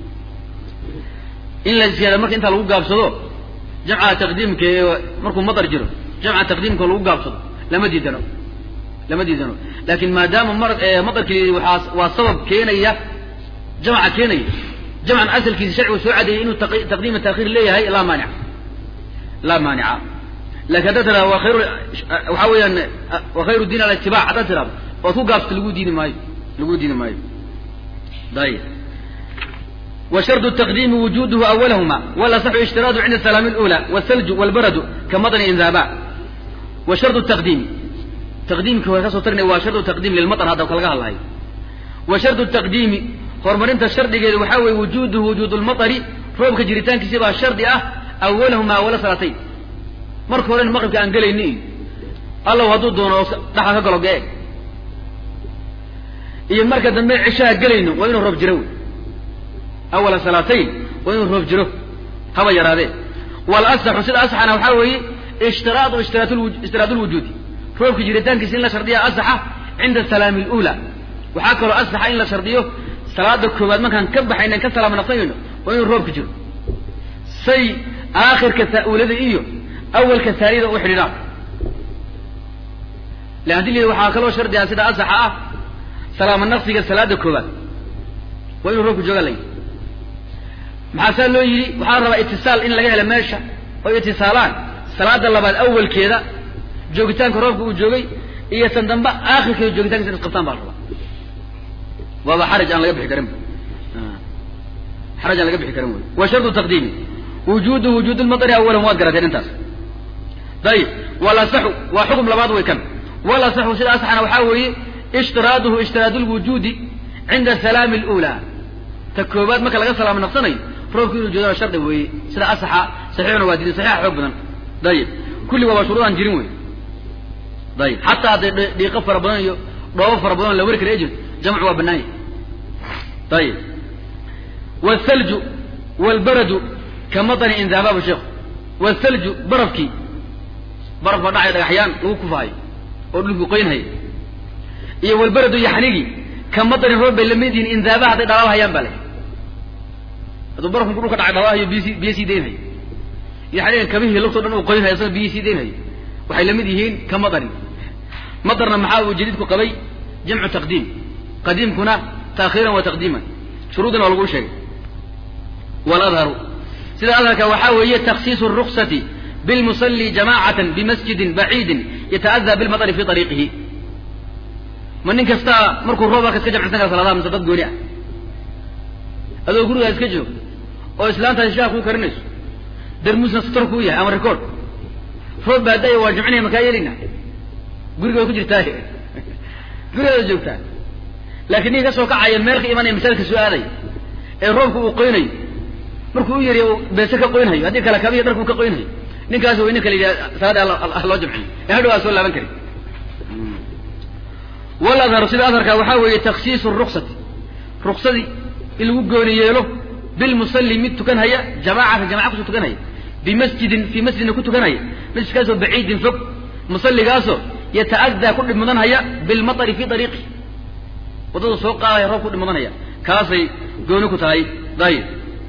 in la siyaada marka intaa lagu gaabsado jamca taqdiimka ee markuu maطar jiro jamca taqdiimka lagu gaabsado lama diidano lama diidano lakin maadaama mar maطarkii waaa waa sabab keenaya jamca keenaya jamcan asalkiisa sharcigu soo cadeeyey inuu taqdiima taakhiir leeyahay laa maanica laa maanica lakin haddaad tirado wa khayr waxaa weeyaan wa khayru diin alitibaac haddaad tirado oad ku gaabsato lagu diidi maayo lagu diidi maayo ayib وشرط التقديم وجوده أولهما والأصح اشتراط عند السلام الأولى والثلج والبرد كمطر إنذابا وشرط التقديم تقديم كوكاسو ترني وشرط التقديم للمطر هذا وكالغا الله وشرط التقديم هرمرنت الشرط قال وحاوي وجوده وجود المطر روبك جريتان كسيبها الشرط أه أولهما ولا صلاتين مركو هورين المغرب كان قال إني الله هدو دون دحا كقلو قاعد إيه مركز دمي عشاء قلينو وإنه روب جروي awala salaatayn waa inuu roob jiro haba yaraadee walasaxu sida asaxana waxaa weeye ishtiraadu ishtiraad lwujuudi roobka jiritaankiisa in la shardiya asaxa cinda salaami lula waxaa kaloo asaxa in la shardiyo salaada koowaad markaan ka baxaynan ka salaama naqsanayno waa inuu roobka jiro say aakhirka taa-uulada iyo awalka taaniyada u xidhiidhaan lan hadii waxaa kaloo shardiya sida asaxa ah salaama naqsiga salaada koowaad waa inuu roobka jooga lay maxaa saa loo yidhi waxaa la rabaa itisaal in laga helo meesha oo itisaalaan salaada labaad awalkeeda joogitaanka roobka uu joogay iyo tan dambe aakhirkeeda joogitaankiisa is qabtaan baa la rabaa waaba xaraj aan laga bixi karin xaraj aan laga bixi karin wey wa shardu taqdiimi wujuudu wujuud lmatari awalan waad garateen intaas dayib walasaxu waa xukum labaad way kan walasaxu sida asaxana waxaa weeye ishtiraaduhu ishtiraadu lwujuudi cinda salaami alula ta koobaad marka laga salaamo naqsanayo roobku inuu joodana shardi weeye sida asaxa saxiixuna waa diidan saxiixa xoog badan dayib kulli waaba shuruudaan jirin wey dayib xataa hadday dhiiqo fara badan iyo dhoobo fara badan la weri kara ejirto jamcu waa banaan yahay dayib waalthalju waalbaradu ka matani inzaababu sheekhu waalthalju barafkii baraf baa dhacaya dhagaxyaan lagu kufaayo oo dhulku qoynhaya iyo walberadu yaxnigii ka matani roob bay lamid yihiin inzaabaha hadday dhalaalhayaan baa le hadduu barafku dhulka dhacay dhalaalhayo biy biyo sii daynhayo yaxnigan kabihii lugtoo dhan uu qoynhayo asagoo biyi sii daynhayo waxay lamid yihiin ka matani matarna maxaa uu jadiidku qabay jamcu taqdiim qadiimkuna taakhiiran wa taqdiiman shuruudina waa laguu sheegay waladharu sida adharka waxaa weeye takhsiisu ruksati bilmusalli jamacatan bimasjidin baciidin yata'adaa bilmatari fi ariiqihi ma nin kastaa markuu roob arka iska jamcisan kara salaadaha mise dad gooni ah adoo gurigaa iska joog oo islaantaasi shaah kuu karinayso darmuusna sator kuu yahay ama record roob baa da-ya waa jamcinaya makaa yeelina guriga way ku jirtaa gurigaada joogtaa laakiin ninka ka soo kacaya meel ka imanaya masaajidka soo aadaya ee roobka uu qoynayo markuu u yariy beese ka qoynhayo haddii kale kabiya dharka uu ka qoynhayo ninkaas way ninka la yidhaha salaada loo jamciyo ee hadhow aa soo laaban kari waladharu sida adharka waxaa weeye takhsiisu ruksati ruksadii in lagu gooni yeelo bilmusalli mid tukanhaya jamaacatan jamaca kusoo tukanhaya bimasjidin fii masjidna ku tukanhaya masjidkaasoo baciidin fog musalligaasoo yata'adaa ku dhib mudanhaya bilmatari fii ariiqi waddada soo qaadaya roob ku dhib mudanhaya kaasay gooni ku tahay dayib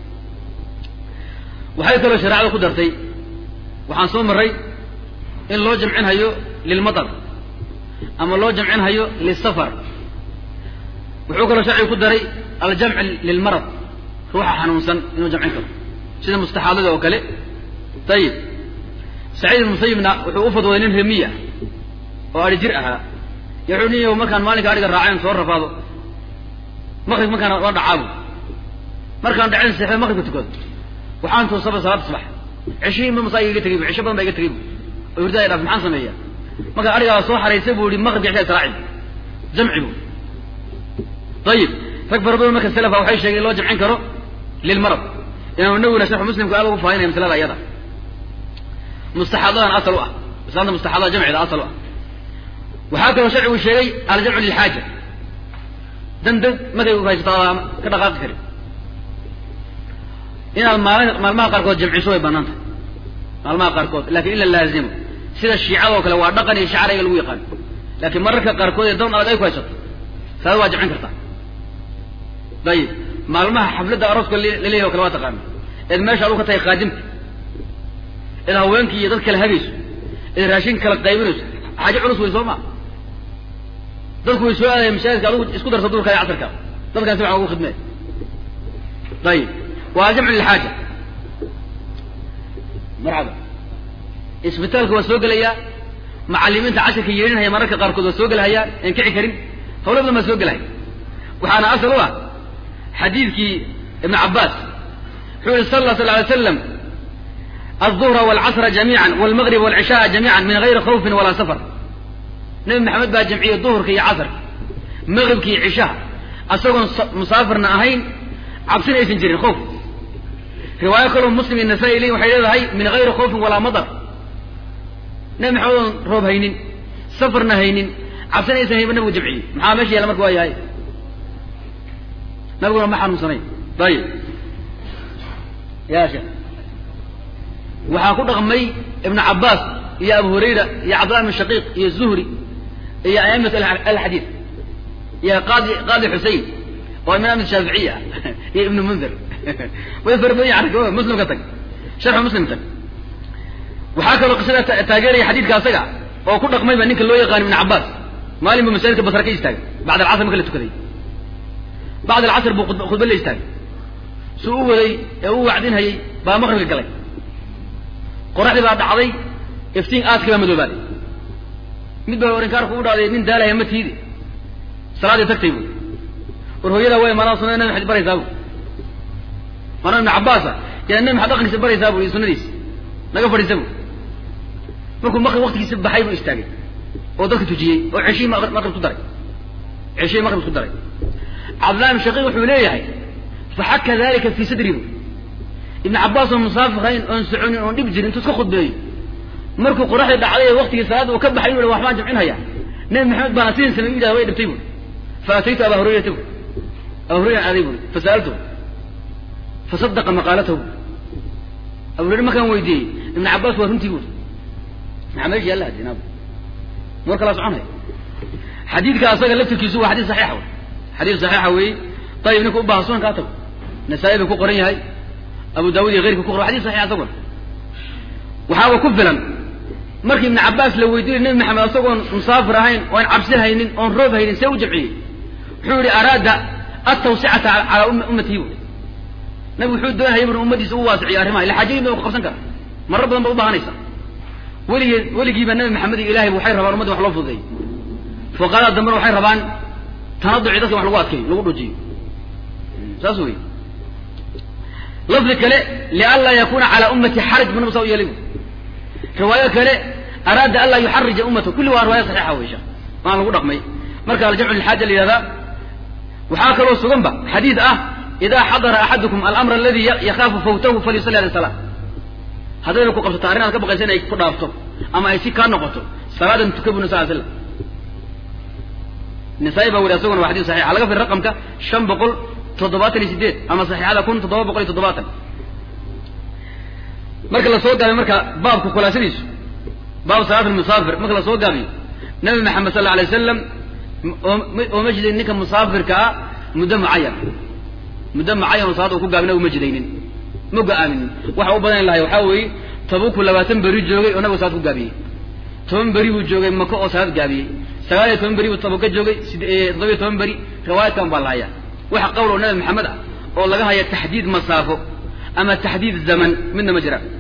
waxay kaloo shareecada ku dartay waxaan soo marray in loo jamcinhayo lilmatar ama loo jamcinhayo lisafar wuxuu kaloo sharcigu ku daray aljamc lilmarad ruuxa xanuunsan inuu jamcin karo sida mustaxaadada oo kale ayib saciid ibn musayibna wuxuu u fadwooday nin remiya oo adhi jir ahaa y wuxuu niy markaan maalinka adhiga raacayn soo rafaado maqrib markaan waa dhacaabo markaan dhacen seexda maqribka tukado waxaan toosaba salaada subax ceshihii ma masaa iga tegay bu cesho badan baa iga tegay bu oo hurdaaya dhaaf maxaan sameeya markaan adhigaa soo xaraysay buu yihi maqribka cishaa israaci jamci bu ayib rag fara badan marka salafa waxay sheegeen in loo jamcin karo lilmarad imaam nawina sharxu muslimku aad ugu faahinaya masalada iyada mustaxaadadan asal u ah islaamta mustaxaadada jamcida asal u ah waxaa kaloo sharcigu sheegay aljamcu lilxaaja dan dan markay haysato adaama ka dhaqaaqi karin inaad maali maalmaha qaarkood jamciso way banaan tahay maalmaha qaarkood lakin in la laazimo sida shiicada oo kale waa dhaqan iyo shacariga lagu yaqaano laakiin mararka qaarkood ee doon adag ay ku haysato saada waa jamcin kartaa dayib maalmaha xafladda arooska laleeyahy o kale waa taqaana eed meesha aduu ka tahay qaadimta eed haweenkii iyo dad kale hagayso eed raashin kala qaybinayso xaajo culus wey soo maa dadku way soo aadaya masaajidka adugu isku darsa duurka iyo casarka dadkan si waxa ugu khidmee ayib waa jamcu lilxaaja marxaba isbitaalka waa soo gelayaa macalimiinta casharka yeedhinhaya mararka qaarkood waa soo gelahayaan en kici karin hawlo badan baa soo gelahaya waxaana asal u ah xadiidkii ibn cabaas wuxuu yihi sal sl alay slam alظuhra walcasra jamiica walmagrib walcishaaa jamiica min gayri khawfin walaa safar nebi maxamed baa jamciyey duhurka iyo casarka magribka iyo cishaha asagoon musaafirna ahayn cabsina aysan jirin khoof riwaayo kaloo muslim iyo nasaa-i leyin waxay leedahay min gayri khawfin walaa madar nebi maxamed oon roob haynin safarna haynin cabsina aysan hayn ba nabigu jamciyey maxaa meesha yaala marka waa yahay nabiguna ma xanuunsanayn ayib ya sheekh waxaa ku dhaqmay ibnu cabaas iyo abu hurayra iyo cabdillah bn shaqiiq iyo zuhri iyo a'imat alxadiid iyo qaadi qaadi xusein oo imaam shaaficiya iyo ibnu mundir way fara badan yahay muslim ka tag sharxu muslim tag waxaa kaloo qisada taageeraya xadiidka asaga oo ku dhaqmayba ninka loo yaqaan ibnu cabaas maalin buu masaajidka basra ka istaagay bacd alcasr marka la tukaday bacd alcasr buu khudba la istaagay suu u waday ee u wacdinhayay baa maqribka galay qoraxdii baa dhacday iftiin aadkii baa madoobaaday mid baa orinkaarku u dhacday nin daalaya ma tiidi salaaddii tagtay bu war hooyadaa way manaa sunada nabi maxamed baraysaa bu mana ibnu cabbaasa yaa nabi maxamed dhaqankiisa baraysaa bu iyo sunadiisa naga fadhiisa bu markuu maqrib waktigiisa baxay buu istaagay oo dadka tujiyey oo ceshihii maqrib ku daray ceshihii maqrib ku daray cabdillahi ibn shaqiiq wuxuu leeyahay faxaka dalika fii sadri bu ibnu cabbaas oo musaafirayn oon soconin oon dhib jirin intuu iska khudbeeyo markuu qoraxdii dhacday ee waktigii salaadda uu ka baxay inu waxbaan jamcinhaya nabi maxamed baana sidin samey u yidhahda way dhibtay bu fa ataytu abaa hurayrata bu abaa hurayra aaday buri fasa'altuhu fasadaqa maqaalatahu abu hurayre markaan weydiiyey ibnu cabbaas waa runtii buri maxaa meesha yaalla hadinaa mar kalaa soconaya xadiidka asaga laftirkiisu waa xadiis saxiixa wey xadiis saxiixa weeye ayib ninka u baha sunan kaa tago nasaa-i buu ku qoran yahay abu daawud iyo keyrka ku qoran xadis saxiixa asaguna waxaaba ku filan markii ibnu cabbaas la weydiinay nebi maxamed asagoon musaafir ahayn oon cabsi haynin oon roob haynin see u jamciyey wuxuu yihi araada atawsicata calaa ummatihi bu nabi wuxuu doonayay bur ummadiisa u waasiciyo arrimaha ila xaajadii ba ku qabsan kara marar badan ba u baahanaysa weligee weligiiba nabi maxamed iyo ilahay waxay rabaan ummadda wax loo fududeeyo fuqarada dambena waxay rabaan tanaduci dadka wax lagu adkeeyo lagu dhujiyo saas wey lafdi kale lianlaa yakuna calaa ummati xaraj bu nabi saa u yeelay bu riwaayo kale araada an laa yuxarija ummata kulli waa riwaaya saxiixa wey sheekh waan lagu dhaqmay marka aljamcu lilxaaja la yihahdaa waxaa kaloo sugan ba xadiid ah idaa xadara axadukum alamra aladi yakaafu fawtahu falyusalli ala salaa haddayna ku qabsato arrin aad ka baqaysa in ay ku dhaafto ama ay si kaa noqoto salaadan tuka bu nabi sal slam nisaa-i baa weri asaguna waa xadis saxixa laga firi raqamka shan boqol toddobaatan iyo sideed ama saxiixada kun toddoba boqol iyo toddobaatan marka lasoo gaabiyo marka baabka khulaasadiisu baab salaat almusaafir marka lasoo gaabiyo nabi maxamed sal alla alay wasalam ooma jidayn ninka musaafirka ah muddo mucayan muddo mucayan oo salaada uu ku gaabina uma jidaynin ma go-aaminin waxa u badan lahay waxaa weeye tabuku labaatan beri joogay oo nabigu salaad ku gaabiyey toban beri buu joogay maka oo salaad gaabiyey sagaal iyo toban beri buu tabuka joogay toddoba iyo toban beri riwaayadkan baa la hayaa waxa qowl oo nabi maxamed ah oo laga haya taxdiid masaafo ama taxdiid zaman midna ma jiraan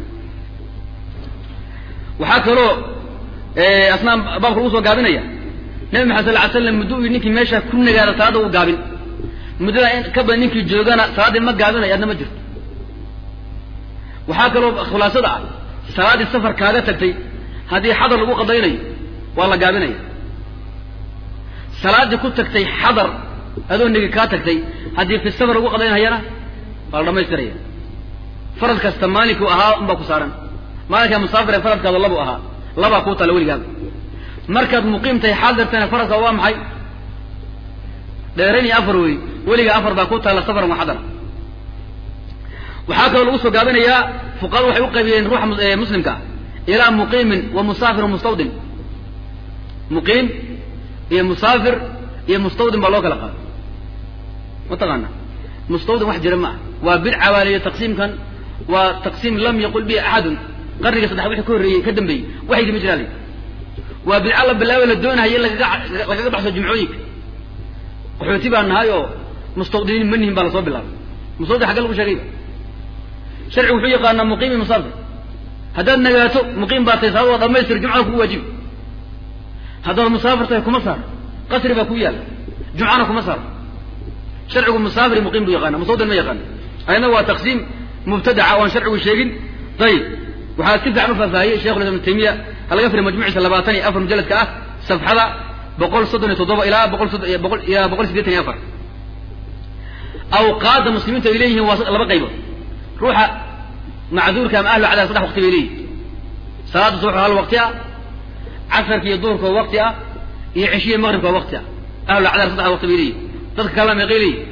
waxaa kaloo asnaa baabka lagu soo gaabinaya nabi maxamed sal ly slam muddo u ninkii meesha ku nagaada salaada u gaabin muddada in ka badan ninkii joogana salaaddii ma gaabinayo adna ma jirto waxaa kaloo khulaasada ah salaaddii safar kaaga tagtay haddii xadar lagu qadaynayo waa la gaabinaya salaaddii ku tagtay xadar adoo negi kaa tagtay haddii fi safar lagu qadaynhayana waa la dhamaystiraya farad kasta maalinkuu ahaa unbaa ku saaran maalinkaa musaafir ee faradkaada labu ahaa labaa kuu taala weligaaba markaad muqiimtahay xaadirtana faradka waa maxay dheerayn iyo afar wey weligaa afar baa ku taalla safaran wa xadara waxaa kaloo lagu soo gaabinayaa fuqahadu waxay u qaybiyeen ruuxa muslimka ah ilaa muqiimin wa musaafir mustawdin muqiim iyo musaafir iyo mustawdin baa loo kala qaado mataqaana mustawdin wax jira ma ah waa bidca baa layihi taqsiimkan waa taqsiim lam yaqul bihi axadun qarniga saddex wixii ka horreeyey ka dambeeyey waxaydi ma jiraa la waa bidca la bilaabay la doonahayo in lagaga lagaga baxso jumcooyinka qaxooti baa nahay oo mustawdiniin ma nihin baa lasoo bilaabay mustawdin xagga lagu sheegayba sharcigu wuxuu yaqaanaa muqiim iyo musaafir haddaad nagaato muqiim baa tahay salaad waa dhamaystir jumcada kugu waajibi haddaad musaafir tahay kuma saar qasri baa ku yaalla jumcana kuma saar sharcigu musaafir iyo muqiim buu yaqaana mustawdin ma yaqaana ayadna waa taqsiim mubtadaca oan sharcigu sheegin ayib waxaa si fiican u faahfaahiyey shekhu islam ibn taymiya ha laga firiy majmuciisa labaatan iyo afar mujalladka ah safxada boqol soddon iyo toddoba ilaa boqol boqol ilaa boqol sideetan iyo afar awqaadda muslimiintu ay leeyihiin waa laba qaybood ruuxa macduurka ama ahlu cadaab saddex waqti bay leeyihin salaada subax hal waqti ah casarka iyo duhurka oo waqti ah iyo ceshiya maqribka oo waqti ah ahlu cadaab saddex waqti bay leeyihin dadka kalena meeqay leeyihin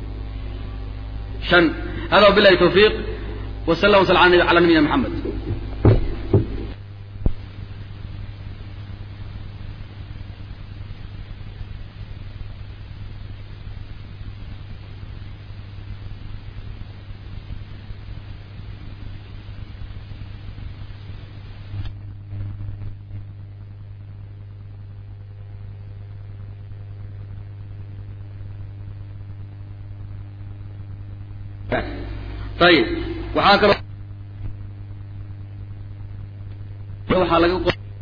shan hada wabillahi tawfiiq وصلى الله وسلم على نبينا محمد طيب waxaa kaloo waxaa laga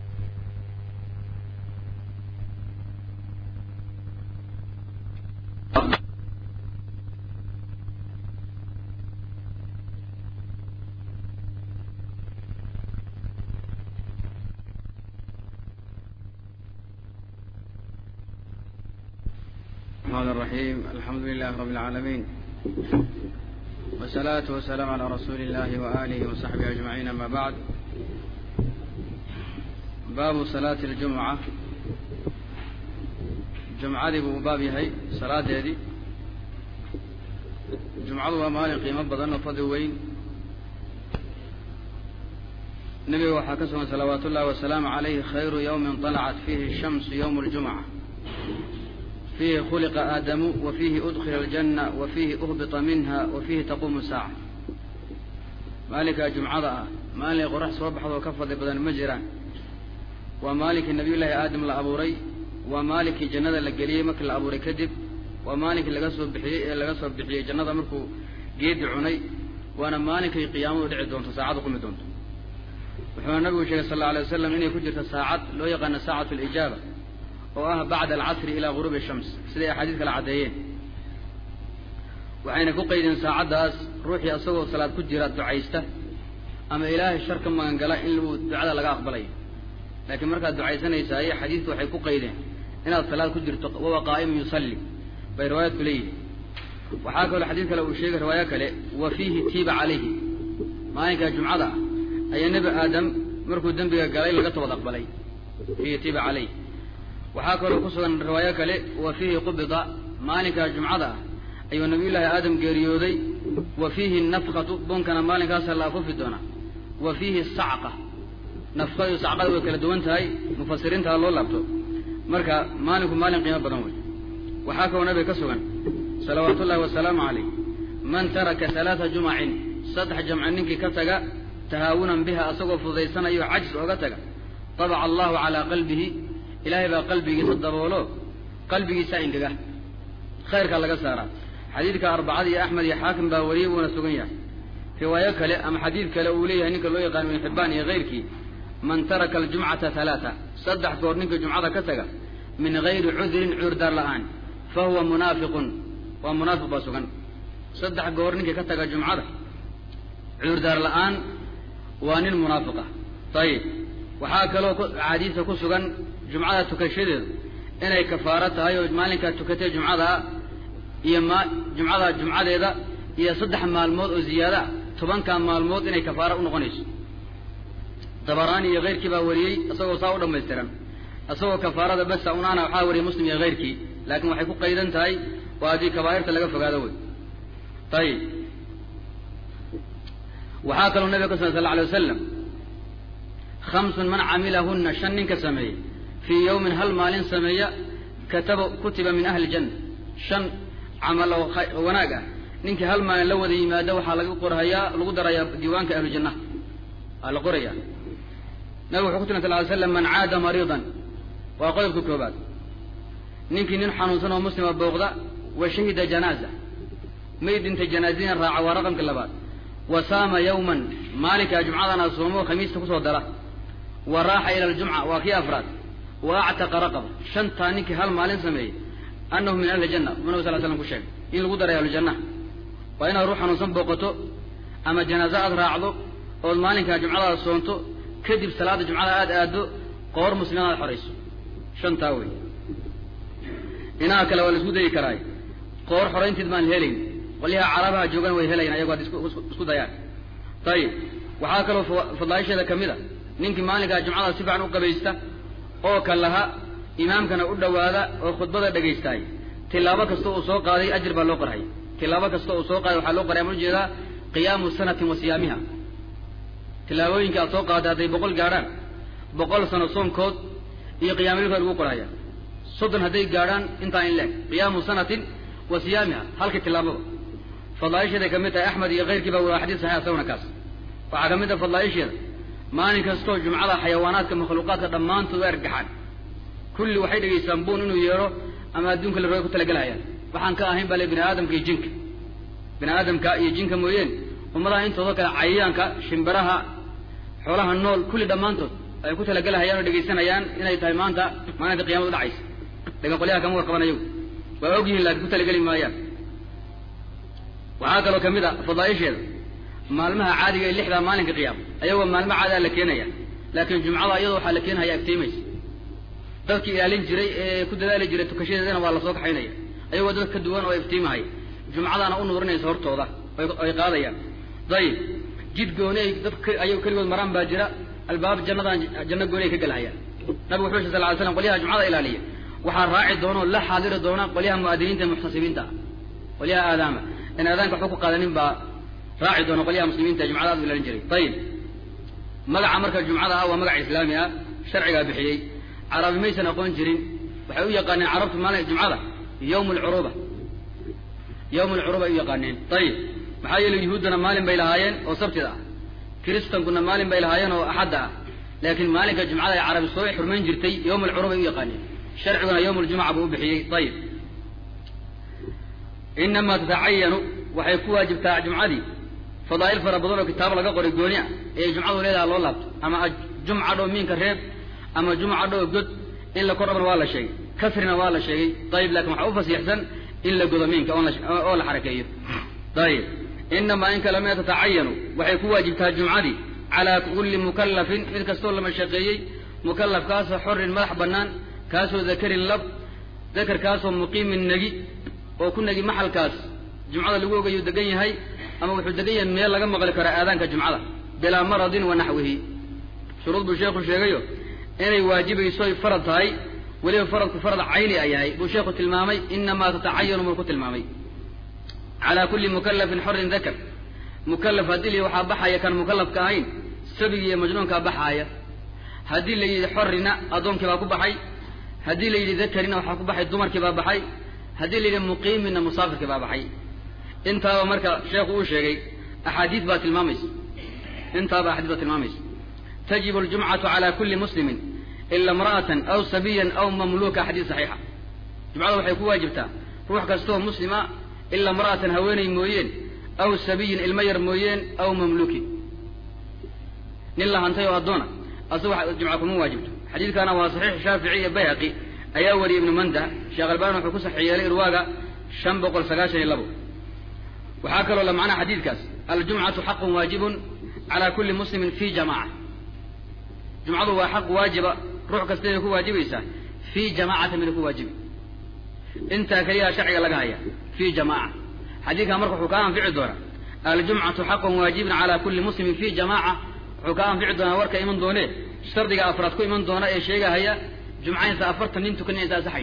الرحمن الرحيم الحمد لله رب العالمين والصلاة والسلام على رسول الله وآله وصحبه أجمعين أما بعد باب صلاة الجمعة جمعة دي باب هي صلاة دي جمعة ومال قيمة بدن فضل وين نبي وحكسه صلوات الله والسلام عليه خير يوم طلعت فيه الشمس يوم الجمعة فيه خلق آدم وفيه أدخل الجنة وفيه أهبط منها وفيه تقوم الساعة مالك جمعة مالك قرح صبح وكفض بدن مجرى ومالك النبي الله آدم لأبوري ومالك جنة لقليه مك لأبوري كذب ومالك لقصب بحي لقصب بحي جنة مركو جيد عني وأنا مالك قيامه ودعي دون ساعات قم دون وحنا النبي صلى الله عليه وسلم إني كجرت ساعات لو يقن ساعة الإجابة oo ah bacda alcasri ilaa guruubi shams siday axaadiis kala caddeeyeen waxayna ku qaydeen saacaddaas ruuxii asagoo salaad ku jira ducaysta ama ilaahay shar ka magangala in uu ducada laga aqbalayo laakiin markaad ducaysanaysaay xadiidku waxay ku qaydeen inaad salaad ku jirto wawa qaa'imun yusalli bay riwaayadku leeyihin waxaa kaloo xadiid kale uu sheegay riwaayo kale wa fiihi tiiba calayhi maalinkaa jumcada ah ayaa nebi aadam markuu dembiga galay laga toobad aqbalay fiihi tiiba calayh waxaa kaloo ku sugan riwaayo kale wa fiihi qubida maalinkaa jumcada ah ayuu nabiyullaahi aadam geeriyooday wa fiihi nafkatu bunkana maalinkaasa la afufi doonaa wa fiihi sacqa nafkada iyo sacqada way kala duwan tahay mufasiriintaa loo laabto marka maalinku maalin qiimo badan wey waxaa kaloo nabiga ka sugan salawaatu ullahi wasalaamu calayh man taraka halaata jumacin saddex jamci ninkii ka taga tahaawunan biha asagoo fududaysanayo cajis ooga taga tabaca allahu calaa qalbihi ilaahay baa qalbigiisa daboolo qalbigiisa ingega khayrkaa laga saaraa xadiidka arbacada iyo axmed iyo xaakim baa wariyey wuuna sugan yahay riwaayo kale ama xadiid kale uu leeyahay ninka loo yaqaano ibn xibbaan iyo kayrkii man taraka aljumcata halaata saddex goor ninka jumcada ka taga min gayri cudrin cuurdaar la'aan fa huwa munaafiqun waa munaafiq baa sugan saddex goor ninkii ka taga jumcada cuurdaar la'aan waa nin munaafiqa ayib waxaa kaloo axaadiista ku sugan jumcada tukashadeedu inay kafaaro tahay oo maalinkaa tukatay jumcadaa iyo ma jumcada jumcadeeda iyo saddex maalmood oo ziyaada tobankaa maalmood inay kafaaro u noqonayso dabaraani iyo keyrkii baa wariyey isagoo saa u dhamaystiran isagoo kafaarada besa unaana waxaa wariyey muslim iyo keyrkii laakiin waxay ku qaydan tahay waa haddii kabaa'irta laga fogaado wey ayib waxaa kaloo nabiga ka sugan sal la alay wasalam hamsun man camilahuna shan ninka sameeyey fii yowmin hal maalin sameeya kataba kutiba min ahli janna shan camal oo wanaag ah ninkii hal maalin la wada yimaado waxaa laga qorhayaa lagu darayaa diiwaanka ahlu jannaha waa la qoraya nabig wuxuu ku tiri sal ly slam man caada mariidan waa qodobka koobaad ninkii nin xanuunsan oo muslima booqda wa shahida janaaza may dhintay janaazadiina raaca waa raqamka labaad wa saama yawman maalinkaa jumcadana soomo khamiista kusoo dara wa raaxa ila aljumca waa kii afraad wa actaqa raqaba shantaa ninkii hal maalin sameeyey annahu min ahli janna u nabig sal slam ku sheegay in lagu daray ahlujannaha waa inaad ruux xanuunsan booqato ama janaazo aad raacdo ood maalinkaa jumcadaada soonto kadib salaada jumcada aad aado qoor muslimaad aad xorayso shantaa wey inaha kale waa la isku dayi karaay qoor xoraynteed baan helayn qolyaha carabaha joogan way helayan ayago ad isku dayaan ayib waxaa kaloo fadlaaisheeda ka mid a ninkii maalinkaa jumcada si fiican u qabaysta oo ka laha imaamkana u dhowaada oo khudbada dhegaystaay tilaabo kasta uu soo qaaday ajir baa loo qorhay tilaabo kasta uu soo qaaday waxaa loo qoraya ma ujeedaa qiyaamu sanatin wa siyaamiha tilaabooyinka aad soo qaaday hadday boqol gaadhaan boqol sano soonkood iyo qiyaamilka lagu qorhaya soddon hadday gaadhaan intaa in leeg qiyaamu sanatin wa siyaamiha halkii tilaabada fadlaaisheeday ka mid tahay axmed iyo keyrkii baa waa xadiis saxiix asaguna kaas waxaa ka mid ah fadlaaisheeda maalin kastoo jumcada xayawaanaadka makhluuqaadka dhammaantood u ergaxaan kulli waxay dhegaystaan buun inuu yeedho ama adduunka la rooga ku talagelhayaan waxaan ka ahayn baa le bini aadamka iyo jinka bini aadamka iyo jinka mooyeen ummadaha intooda kale cayayaanka shimbiraha xoolaha nool kulli dhammaantood ay ku talagelahayaan oo dhegaysanayaan inay tahay maanta maalinta qiyamada dhacaysa lakin qolyaha kama warqaban ayagu waa og yihiin laakiin ku talageli maayaan waxaa kaloo kamid a fadaaisheeda maalmaha caadiga ee lixdaa maalinka qiyaama ayagoo maalmo caadaa la keenaya laakiin jumcada iyadoo waxaa la keenhaya iftiimaysa dadkii ilaalin jiray ee ku dadaali jiray tukashadeedana waa lasoo kaxaynaya ayagoo dad ka duwan oo iftiimahaya jumcadaana u nuurinaysa hortooda ay qaadayaan dayib jid gooni ay dad ayago keligood maraan baa jira albaab jannadan janno gooni ay ka gelhayaan nabigu wuxuu yiri sal ly slam qolyaha jumcada ilaaliya waxaa raaci doona oo la xaadiri doona qolyaha mu'adiniinta ee muxtasibiinta ah qolyaha aadaama in aadaanka waxba ku qaadanin baa raaci doona qolyaha muslimiinta jumcada aad u ilaalin jiray ayib magaca marka jumcada ah waa magac islaami ah sharcigaa bixiyey carabi maysan aqoon jirin waxay u yaqaaneen carabtu maalin jumcada yawm alcuruba yawm alcuruba ay u yaqaaneen ayib maxaa yeelay yuhuuddana maalin bay lahaayeen oo sabtida ah kiristankuna maalin bay lahaayeen oo axadda ah laakiin maalinka jumcada ay carabi soo xurmayn jirtay yawm alcuruba ay u yaqaaneen sharciguna yawm aljumca buu u bixiyey ayib inamaa tatacayanu waxay ku waajibtaa jumcadii fadaa'il fara badan oo kitaabo laga qoray gooni ah ee jumcadu leedaha loo laabto ama jumca dhow miinka reeb ama jumca dhow god in la kordhabana waa la sheegay kasrina waa la sheegay ayib lakin waxaa u fasiixsan in la godo miinka oo la xarakeeyo ayib inamaa in kalema tatacayanu waxay ku waajibtaa jumcadii calaa kulli mukallafin mid kastoo la mashaqeeyey mukallafkaasoo xorin madax bannaan kaasoo dakarin lab dakarkaasoo muqiimin negi oo ku negi maxalkaas jumcada lagu ogayu degan yahay ama wuxuu degan yahay meel laga maqli karo aadaanka jumcada bilaa maradin wa naxwihi shuruud buu sheekhu sheegayo inay waajibayso ay farad tahay weliba faradku farad cayni a yahay buu sheekhu tilmaamay inamaa tatacayanu buu ku tilmaamay calaa kulli mukallafin xorin dakar mukallaf haddii la waxaa baxaya kan mukallafka ahayn sabigi iyo majnuunkaa baxaaya haddii la yidhi xorrina addoonkii baa ku baxay haddii la yidhi dakarina waxaa ku baxay dumarkii baa baxay haddii la yidhi muqiimina musaafirkii baa baxay intaaba marka sheekhu uu sheegay axaadiis baa tilmaamaysa intaaba axaadiis baa tilmaamaysa tajibu aljumcatu cala kulli muslimin ila imra'atan aw sabiyan aw mamluuka xadiis saxiixa jumcada waxay ku waajibtaa ruux kastoo muslima ila imra'atan haweeney mooyeen aw sabiyin ilmo yar mooyeen aw mamluukin nin la hantay oo addoona asaga jumca kuma waajibto xadiidkana waa saxiix shaafici iyo bayhaqi ayaa wariyay ibnu manda sheekh albani wuxuu ku saxiix yeelay irwaaga shan boqol sagaashan iyo labo waxaa kaloo la macnaha xadiidkaas aljumcatu xaqun waajibun calaa kulli muslimin fi jamaca jumcadu waa xaq waajiba ruux kasta inay ku waajibaysaa fii jamaacati mina ku waajibi intaa keliyaa sharciga laga haya fii jamaaca xadiidkan marka wuxuu kaa anfici doonaa aljumcatu xaqun waajibun calaa kulli muslimin fi jamaca wuxuu kaa anfici doonaa warka iman doonee shardiga afraad ku iman doona ee sheegahaya jumcaynsa afartan nin tukan inaysa asaxayn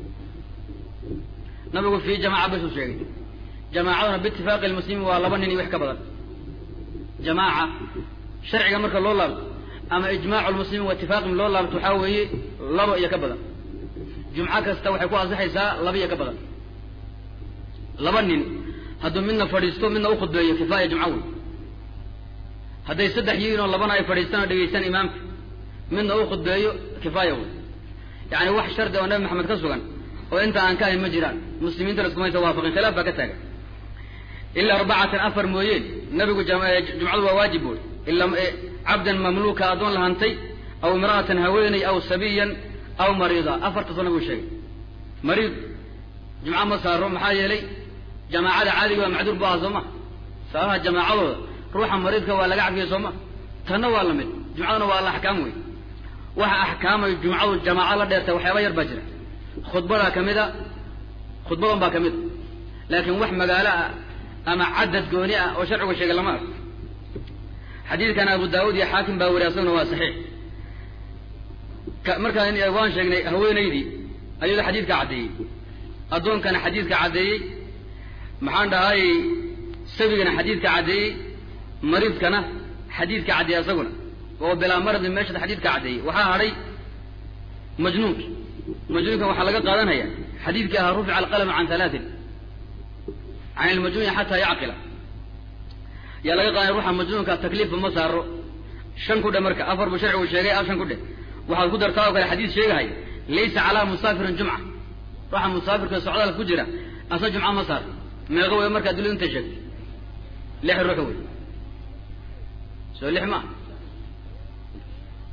nabigu fii jamaca basuu sheegay jamaacaduna biitifaaqi lmuslimiin waa laba nin iyo wax ka badan jamaaca sharciga marka loo laabto ama ijmaacu lmuslimiin wa itifaaqihim loo laabto waxaa weeye labo iyo ka badan jumco kasta waxay ku ansaxaysaa laba iyo ka badan laba nin hadduu midna fadhiisto midna u khudbeeyo kifaaya jumco wey hadday saddex yihiin oo labana ay fadhiistaan oo dhegaystaan imaamka midna u khudbeeyo kifaaya wey yacni wax shardi oo nabi maxamed ka sugan oo inta aan ka ahayn ma jiraan muslimiinta laskumaysa waafaqin khilaaf baa ka taagan ilaa arbacatan afar mooyeen nabigu jumcadu waa waajib buuri ila cabdan mamluuka addoon la hantay aw imra'atan haweeney aw sabiyan aw mariida afartaasoo nabigu sheegay mariid jumco ma saaro maxaa yeelay jamaacada caadiga waa macduur bu aha soo ma sababaha jamaacadooda ruuxa mariidka waa laga cafiyey soo ma tanna waa la mid jumcaduna waa la axkaam wey waxa axkaamay jumcadu jamaaco la dheertay waxyaaba yar baa jira khudbadaa ka mid a khudbadan baa ka mid a laakiin wax magaalo ah ama cadad gooni ah oo sharcigu sheegay lama arko xadiidkan abu daawud iyo xaakim baa weri asaguna waa saxiix markaan waan sheegnay haweenaydii ayada xadiidka caddeeyey addoonkana xadiidka caddeeyey maxaan dhahay sabigana xadiidka caddeeyey mariidkana xadiidka caddeeyey asaguna oo bilaa maradi meeshada xadiidka caddeeyey waxaa hadhay majnuunki majnuunkan waxaa laga qaadanaya xadiidkii ahaa rufica alqalamu can halaatin can ilmajnuuni xataa yacqila yaa laga qaadanaya ruuxa majnuunka takliifba ma saaro shan ku dhe marka afar buu sharcigu sheegay af shan ku dheh waxaad ku dartaa oo kale xadiis sheegahaya laysa calaa musaafirin jumca ruuxa musaafirka socdaalka ku jira asa jumca ma saar meeqo wey markaa dulid inta sheegtay lix ruux wey soo lix maa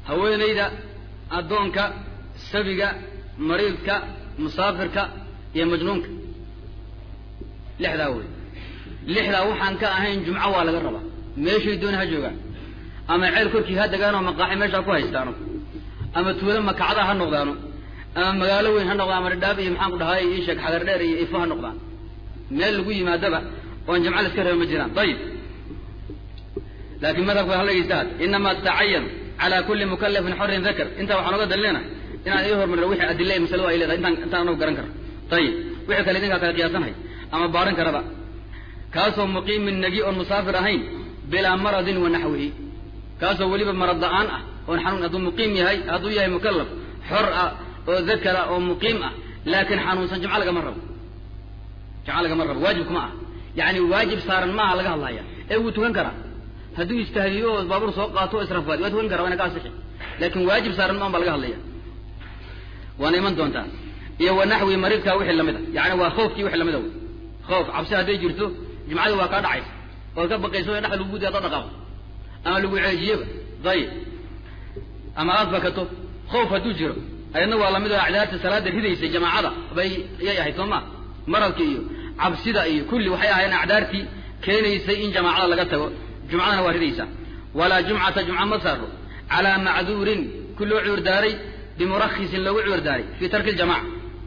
haweenayda addoonka sabiga mariidka musaafirka iyo majnuunka lixdaa wey lixdaa waxaan ka ahayn jumco waa laga rabaa meeshay dooni ha joogaan ama ceel korkii ha degaanoo maqaaxi meeshaa ku haystaano ama tuulo makacda ha noqdaano ama magaalo weyn ha noqdaan ama dhadhaab iyo maxaan ku dhahay ii sheeg xagar dheer iyo ifo ha noqdaan meel lagu yimaadaba oon jamco la iska reeba ma jiraan ayib laakiin madhabka hala dhegeysta had inama tacayan cala kuli mukalafin xorin dakar intaa waxaan oga dalilena inaan ii hormarino wixii adile ee masaladu ay leedahay intaan intaan anagu garan karo ayib wixii kale idinkaa kala qiyaasanhay ama baaran karaba kaasoo muqiimin nagi oon musaafir ahayn bilaa maradin wa naxwihi kaasoo weliba marad la-aan ah oon xanuun hadduu muqiim yahay hadduu yahay mukalaf xor ah oo dakara oo muqiim ah laakiin xanuunsan jimco lagama rabo jimco lagama rabo waajib kuma ah yacni waajib saaran maaha laga hadlaya ee wuu tukan karaa hadduu istahdiyo oo baabuur soo qaato o israfaad waa tukan kara waa ina ka asixi laakin waajib saaran maan baa laga hadlaya waana iman doontaa iyo wa naxwi maridkaa wixii lamid a yani waa khoofkii wixii lamid a wey khoof cabsi hadday jirto jimcadii waa kaa dhacaysa ood ka baqayso in dhexda lagu gudiy hadda dhaqaaqo ama lagu ceejiyeba dayib ama aad bakato khoof hadduu jiro ayadna waa lamid oo acdaarta salaada ridaysay jamaacada bay yay ahayd soo ma maradka iyo cabsida iyo kulli waxay ahaayeen acdaartii keenaysay in jamaacada laga tago jumcadana waa ridaysaa walaa jumcata jumca ma saaro calaa macduurin ku loo cuur daaray bimurakisin loogu cuur daaray fii tarki ljamaca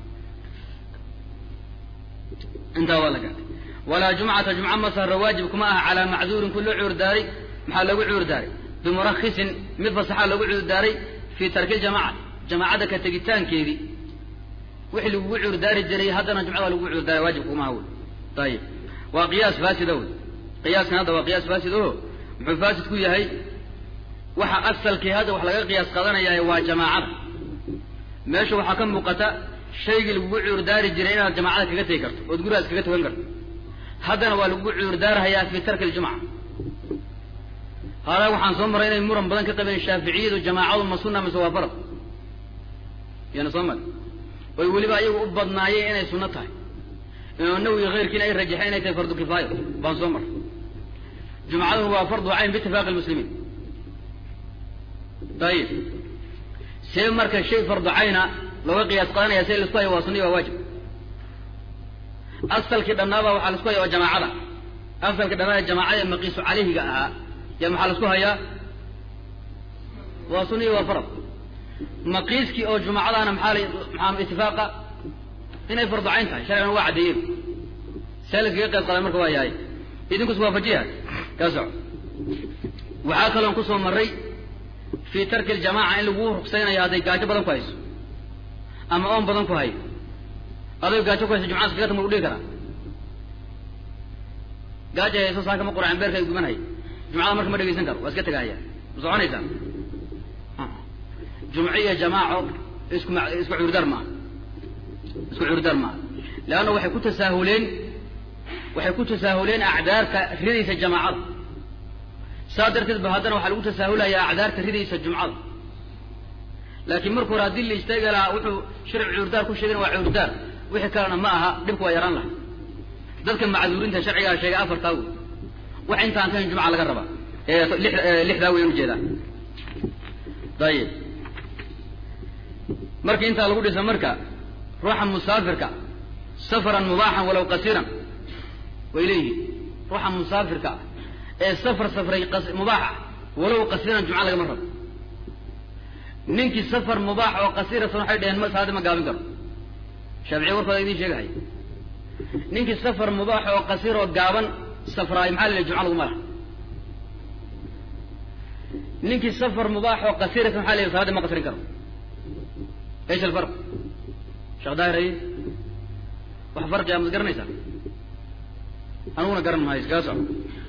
intaa waa la gaadhay walaa jumcata jumca ma saaro waajib kuma aha calaa macduurin ku loo cuur daaray maxaa loogu cuur daaray bimurakisin mid fasaxaa loogu cuur daaray fii tarki ljamaca jamaacadda ka tegitaankeedii wixii lagugu cuur daari jiray haddana jumcada lagugu cuur daaray waajib kuma aha wey ayib waa qiyaas faasida wey qiyaaskan hadda waa qiyaas faasid o muxuu faasid ku yahay waxa asalkii hadda wax laga qiyaas qaadanayaa waa jamaacada meesha waxaa ka muuqata shaygii lagugu cuurdaari jiray inaad jamaacada kaga tegi karto ood gurigaas kaga tukan karto haddana waa lagugu cuurdaarhayaa fii tarki ljumca haadaa waxaan soo maray inay muran badan ka qabeen shaaficiyadu jamaacadu ma sunna mise waa farad yana soo mari oy weliba ayagu u badnaayeen inay sunno tahay imaam nawowi keyrkiina ay rajaxeen inay tahay fardu kifaayo baan soo maray jumcaduna waa fardu cayn biitifaaqi lmuslimiin ayib see marka shay fardu cayna looga qiyaas qadanaya see laisku haya waa sunniy waa waajib asalkii dhannaaba waxaa laisku haya waa jamaacada asalkii dhannaaba jamaacada maqiisu caleyhiga ahaa ya maxaa laisku hayaa waa sunniy waa farad maqiiskii oo jumacadaana maxaa maxaa itifaaqa inay fardu cayn tahay sharcigana waa caddeeyeen see laskaga qayb qadan marka waa yahay idinkus waafajiya ka soco waxaa kaloon kusoo maray fii tarki ljamaca in lagu rugsaynayo hadday gaajo badan ku hayso ama oon badan ku hayo aday gaajo ku hayso jumcada kaga tama u dhigi karaa gaajo hayso saaka ma quracin beerka ay gubanhay jumcada marka ma dhegaysan karo waa iska tegahaya ma soconaysaa jumco iyo jamaaco isku ma isku cuurdar maaha isku cuurdar maaha leanna waxay ku tasaahuleen waxay ku tasaahuleen acdaarta ridaysa jamaacada saa darteed ba haddana waxaa lagu tasaahulayaa acdaarta ridaysa jumcada laakiin marka hore haddii la istaagi lahaa wuxuu sharci cuurdaar ku sheegana waa cuurdaar wixii kalena ma aha dhibka waa yaraan laha dadka macduurinta sharcigaa sheegay afartaa wey wax intaan kahayn jumca laga rabaa lixdaa weyan ujeedaa ayib marka intaa lagu dhisa marka ruuxa musaafirka safaran mubaaxan walaw qasiran way leeyihiin ruuxa musaafirka ee safar safray mubaax ah walow qasiran jumca lagama rabo ninkii safar mubaax oo qasiratan waxay dhaheen ma saadi ma gaabin karo shaaficiya warkooda idiin sheegahaya ninkii safar mubaax oo qasir oo gaaban safraayo maxaa la lehy jumca laguma laha ninkii safar mubaax oo qasiratan maxaa la lehy salaadi ma qasrin karo ايش الفرق شيخ داير ايه wax farqiga ma garanaysaa aniguna garan maayo iskaga soco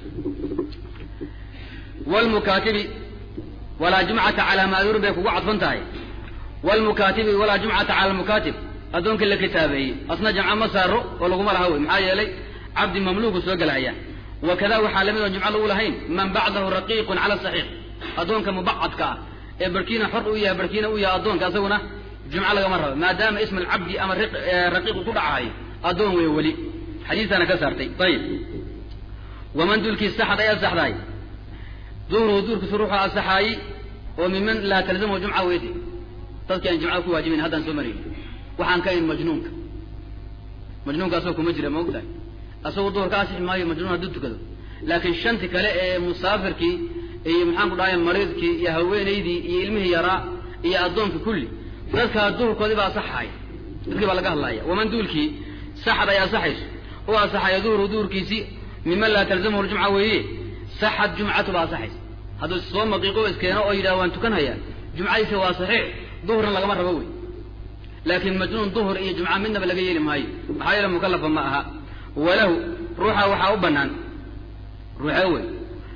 wlmukaatibi walaa jumcata calaa maaduurin bay kugu cadfan tahay wlmukaatibi walaa jumcata cala lmukaatib addoonkii la kitaabeeyey asna jamco ma saaro oo laguma laha wey maxaa yeelay cabdi mamluuku soo gelahaya wakada waxaa lamid oon jumco lagu lahayn man bacdahu raqiiqun cala saxiix addoonka mubacadka ah ee barkiina xor u yahay barkiina u yahay addoonka asaguna jumco lagama rabo maadaama ism alcabdi ama raqiiqu ku dhacahay addoon wey weli xadiistaana ka saartay ayib waman dulkii saxad ay asaxdaay duhruhu duurkiisu ruuxu asaxaayi oo miman laa talzamhu jumca weyde dadki aan jumcada ku waajibayn haddaan soo marayn waxaan ka ahayn majnuunka majnuunka asagoo kuma jira ma og tahay asagoo duhur ka asixi maayo majnuun hadduu tukado laakiin shanti kale ee musaafirkii iyo maxaan ku dhahay mariidkii iyo haweenaydii iyo ilmihii yaraa iyo addoonkii kulli dadkaa duhurkoodii baa asaxaya dadkii baa laga hadlaya waman duulkii saxad ay asaxayso u asaxaya duhuru duhurkiisii miman laa talzamhu ljumca weeye saxad jumcatu baa asaxaysa hadduu soo maqiiqo iskeeno oo yidhaha waan tukanhayaa jumcadiisa waa saxiix duhurna lagama rabo wey laakiin majnuun duhur iyo jumca midnaba laga yeeli maayo maxaa yeele mukalafa ma aha walahu ruuxa waxaa u banaan ruuxee wey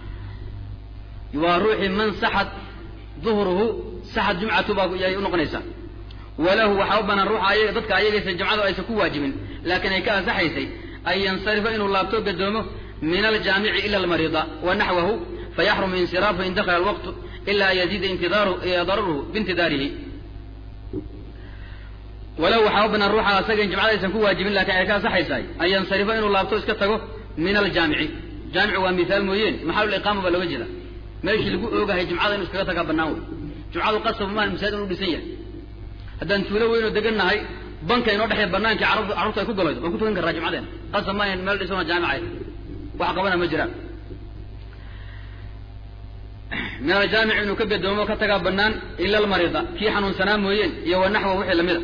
waa ruuxii man saxad duhruhu saxad jumcatu baa yay unoqonaysaa walahu waxaa u banaan ruuxa ayaga dadka ayagaysa jumcadu aysan ku waajibin laakiin ay ka ansaxaysay an yansarifa inuu laabto gadoomo min aljaamici ila almariida wa naxwahu fayaxrumu insiraafu in dakala alwaqtu ila an yaziida intidaaru dararuhu biintidaarihi walow waxaa u banaan ruuxa asaga in jumcada aysan ku waajibin lakin ay ka ansaxaysaay an yansarifa inuu laabto iska tago min aljaamici jaamicu waa mihaal mooyeen maxaluliqaama baa looga jeeda meeshii lagu oogahay jumcada inu iskaga tagaa banaan wey jumcadu qasab maan masaajid inu dhisan yahay haddaan tuulo weynoo degan nahay banka inoo dhexeeya banaankii carabtu carruurtu ay ku galaydo waan ku tukan karraa jumcadeena qasab maayan meel dhisanoo jaamica wax qabana ma jiraan min aljaamic inuu ka bedoomo ka tagaa banaan ila almarida kii xanuunsanaa mooyeen iyo wa naxwa wixii lamida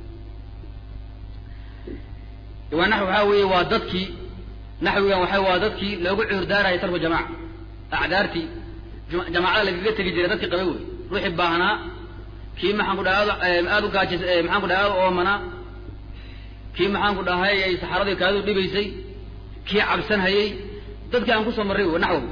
wa naxw waxaa weeye waa dadkii naxwigan waxa waa dadkii loogu cuurdaaraya tarku jamaca acdaartii jamaacada lagaga tegi jiray dadkii qaba wey ruuxii baahnaa kii maxaan ku dhaha aada u gaajis maxaan ku dhaha aada u oomanaa kii maxaan ku dhahay ay saxaradii kaadu dhibaysay kii cabsanhayey dadkii aan kusoo marray wey naxwow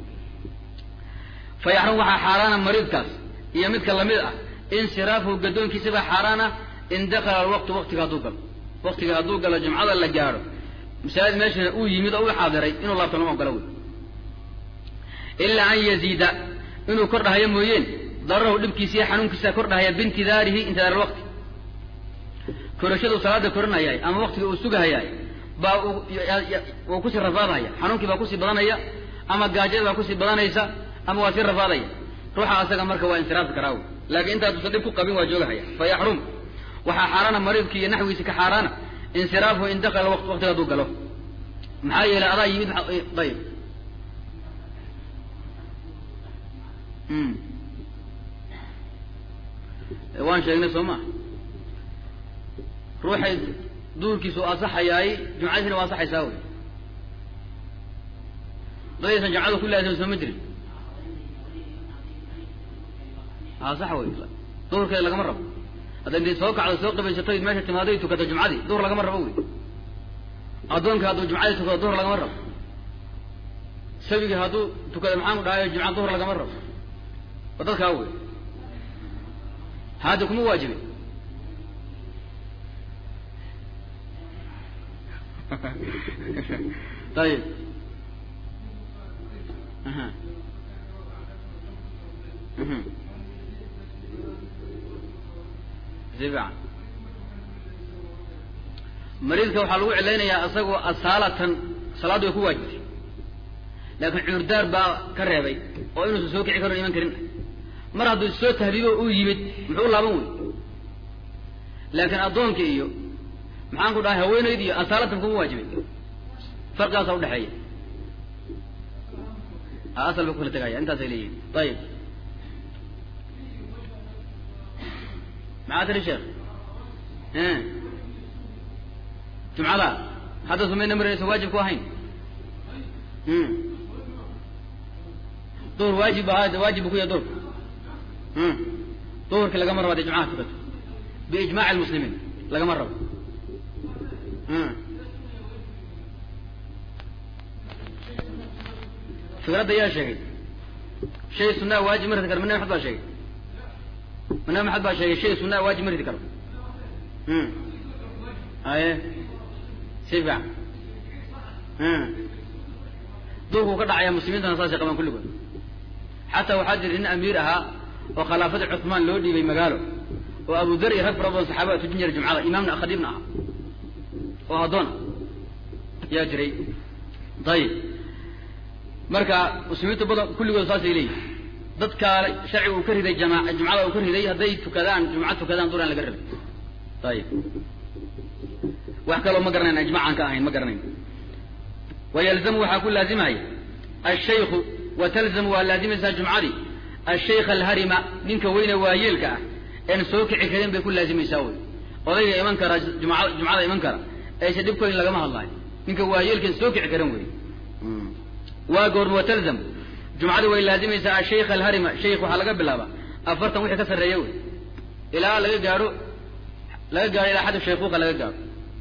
fa yaxrum waxaa xaaraana mariidkaas iyo midka lamid ah insiraafuhu gadoonkiisabaa xaaraana in dakala alwaqtu waqtiga hadduu galo waqtiga hadduu galo jumcada la gaadho masaajid meeshana uu yimid oo u xaadiray inuu laabto lama ogolo wey ilaa an yaziida inuu kordhahayo mooyeen dararahu dhibkiisa iyo xanuunkiisa kordhahaya biintidaarihi intidaar alwaqti korashaduu salaada koranhayaay ama waqtiga uu sugahayaay baa uu kusii rafaadhaya xanuunkii baa kusii badanaya ama gaajada baa kusii badanaysa ama waa sii rafaadaya ruuxa asaga marka waa insiraafi karaa wey laakiin intaaduusan dhib ku qabin waa joogahaya fa yaxrum waxaa xaaraana mariidkii iyo naxwiisi ka xaaraana insiraafuhu in dakala waqt waqtiga hadduu galo maxaa yeelay adaa yimid ayib waan sheegnay soo maa ruuxay duurkiisu asaxayaay jumcadiisina waa asaxaysaa wey dadaysan jumcada ku laazim soo ma jirin a sax wey duhurkeeda lagama rabo hadda intay soo kacdo soo qabaysato meesha timaaday tukato jumcadii duhur lagama rabo wey addoonka hadduu jumcadii tukado duhur lagama rabo sabigii hadduu tukado maxaan ku dhahayo jumca duhur lagama rabo waa dadkaa wey hadda kuma waajibe ayib aha sifican mariidka waxaa lagu cilaynayaa isagoo asaalatan salaaddu way ku waajibtay laakiin cuurdaar baa ka reebay oo inuusan soo kici karon iman karin mar hadduu soo tahbiibo uu yimid muxuu u laaban wey laakiin addoonka iyo maxaan ku dhahay haweenayd iyo asaalatan kuma waajibay farqigaasaa udhexeeya asal bay ku kala tegaya intaasay leeyihin ayib maxaa tiri sheekh jumcada hadda sumayna marinaysa waajib ku ahayn duhur waajib ahaa waajib bu ku yahay duhurka duhurki lagama rabo hadii jumcaha tukato biijmaaci lmuslimiin lagama rabo fikradda yaa sheegay shay sunaa waajib ma ridi karo ma nabi maxamed baa sheegay ma nabi maxamed baa sheegay shay sunaa waajib ma ridi karo aye si fiican duurkuu ka dhacaya muslimiintana saasay qabaan kulligood xataa waxaa jira nin amiir ahaa oo khilaafadii cuثmaan loo dhiibay magaalo oo abu dar iyo rag fara badan saxaabada tujin jiray jumcada imaamna khadiibna aha oo addoona yaa jiray ayib marka muslimiintu badan kulligood saasay leeyihin dadkaa sharciga uu ka riday jama jumcada uu ka riday hadday tukadaan jumca tukadaan duraan laga rabay ayib wax kaloo ma garanayna ijmac aan ka ahayn ma garanayn wayalzamu waxaa ku laazimaya ashayku wa talzamu waa laazimaysaa jumcadii ashaykha alharima ninka weyne waayeelka ah een soo kici karin bay ku laazimaysaa wey odayga iman kara jumca jumcada iman kara aysa dhibkoyn lagama hadlaayo ninka waayeelkan soo kici karan wey waa goorma watalzam jumcadii way laazimaysaa ashaykha alharima shaykh waxaa laga bilaabaa afartan wixii ka sarreeya wey ilaa laga gaadho laga gaadho ilaa xaddu shaykuuqa laga gaadho